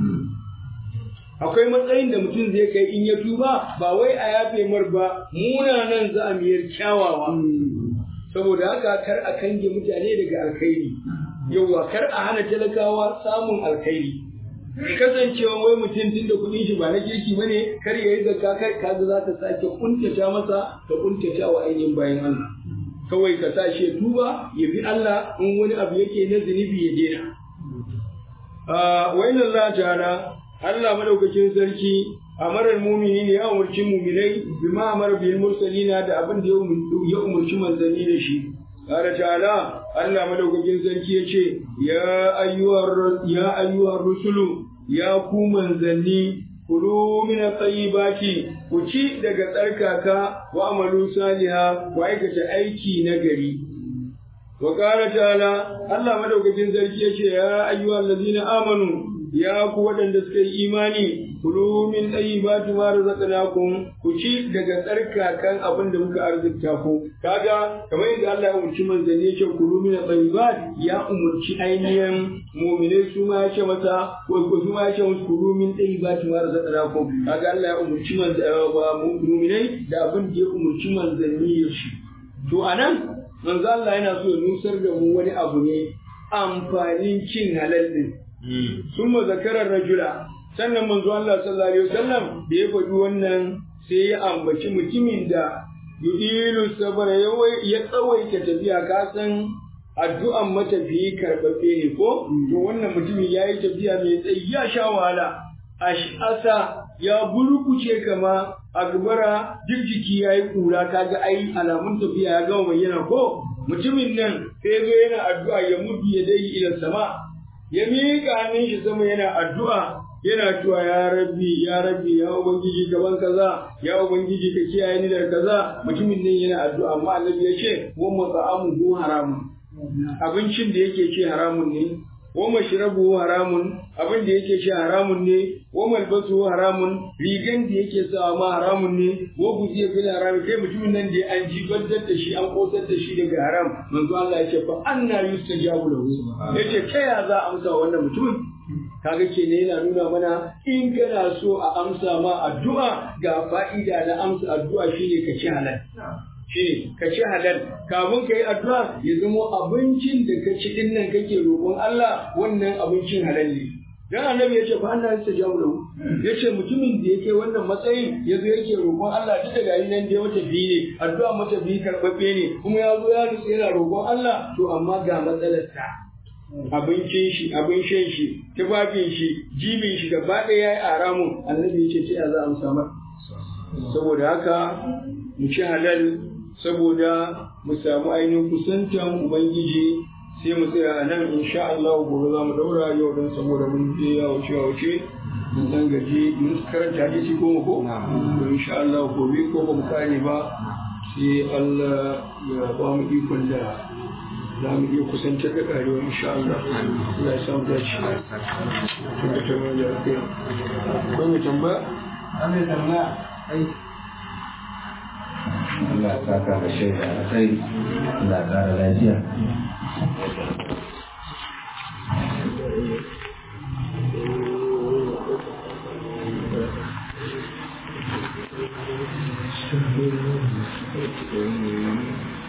akwai matsayin da mutum zai kai in ya tuba ba wai a yafe mar ba munanan za a miyar kyawawa saboda haka kar a kange mutane daga alkhairi yauwa kar a hana talakawa samun alkhairi kasancewa wai mutum tun da kuɗin shi ba na kirki bane kar ya yi zakka kai kaga za ta sake kuntata masa ta kuntata wa ainihin bayan Allah kawai ka sa shi ya tuba ya bi Allah in wani abu yake na zunubi ya daina wa inna Allah ta'ala Allah madaukakin sarki amarar mumini ne ya umarci muminai bima amara bil mursalina da abin da ya umarci manzanni da shi Ƙara ta'ala Allah madaukakin sarki ya ce, Ya ayyuhar rusulu, ya ku manzanni, kulu mina baki, ku ci daga tsarkaka wa amalu saliha ku aikata aiki na gari. Wa ƙara ta'ala Allah madaukakin sarki ya ce, Ya ayyuhar lazina amanu, ya ku waɗanda suka yi imani, kulu min tayyibati ma razaqnakum ku ci daga tsarkakan abin da muka arzikta ku kaga kamar yadda Allah ya umarci manzanni ya ce kulu min tayyibat ya umarci ainihin mu'minai su ma ya ce masa ko su ma ya ce musu kulu min tayyibati ma razaqnakum kaga Allah ya umarci mu'minai da abin da ya umarci manzanni ya ci to anan manzo Allah yana so ya nusar da mu wani abu ne amfanin cin halal din summa zakarar rajula sannan manzo Allah sallallahu alaihi wasallam da ya faɗi wannan sai ya ambaci mutumin da yudilu sabara ya tsawaita tafiya ka san addu'an matafiyi karɓaɓɓe ne ko to wannan mutumin ya yi tafiya mai tsayi ya sha wahala ash'asa ya burkuce kama a gabara duk jiki ya yi kura kaga ai alamun tafiya ya gama bayyana ko mutumin nan sai zo yana addu'a ya mudu ya dai ila sama ya miƙa hannun shi sama yana addu'a yana cewa ya rabbi ya rabbi ya ubangiji gaban kaza ya ubangiji ka kiyaye ni daga kaza mutumin nan yana addu'a amma annabi ya ce wa mat'amuhu haramun abincin da yake ce haramun ne wa mashrabu haramun abin da yake ce haramun ne wa malbasu haramun rigan da yake sawa ma haramun ne wa guziya fil haram kai mutumin nan da an jibantar da shi an kosar da shi daga haram manzo Allah ya ce fa anna yustajabu lahu yace ta ya za a amsa wannan mutumin kaga ke ne yana nuna mana in kana so a amsa ma addu'a ga fa'ida na amsa addu'a shine ka ci halal shi ka ci halal kafin ka yi addu'a ya zama abincin da ka ci din nan kake roƙon Allah wannan abincin halal ne dan annabi ya ce fa Allah ya jawo lahu ya ce mutumin da yake wannan matsayin ya zo yake roƙon Allah duk da gari nan da mata biyu ne addu'a mata biyu karɓaɓɓe ne kuma ya zo ya nutse yana roƙon Allah to amma ga matsalar ta abincin shi abin shan shi tufafin shi jibin shi gaba ɗaya ya yi aramun annabi ya ce ta ya za a amsa saboda haka mu ci halal saboda mu samu ainihin kusantan ubangiji sai mu tsaya a nan insha Allah gobe za mu daura yau don saboda mun je ya wuce ya wuce mun dan gaji mun karanta hadisi goma ko to insha Allah gobe ko ba mu kare ba sai Allah ya ba mu ikon da za mu iya kusantar da karewa insha Allah Allah ya samu dace kuma ta mai da kai akwai mai tambaya Allah tambaya Allah ya saka da shaida a kai Allah ya kara lafiya Thank you.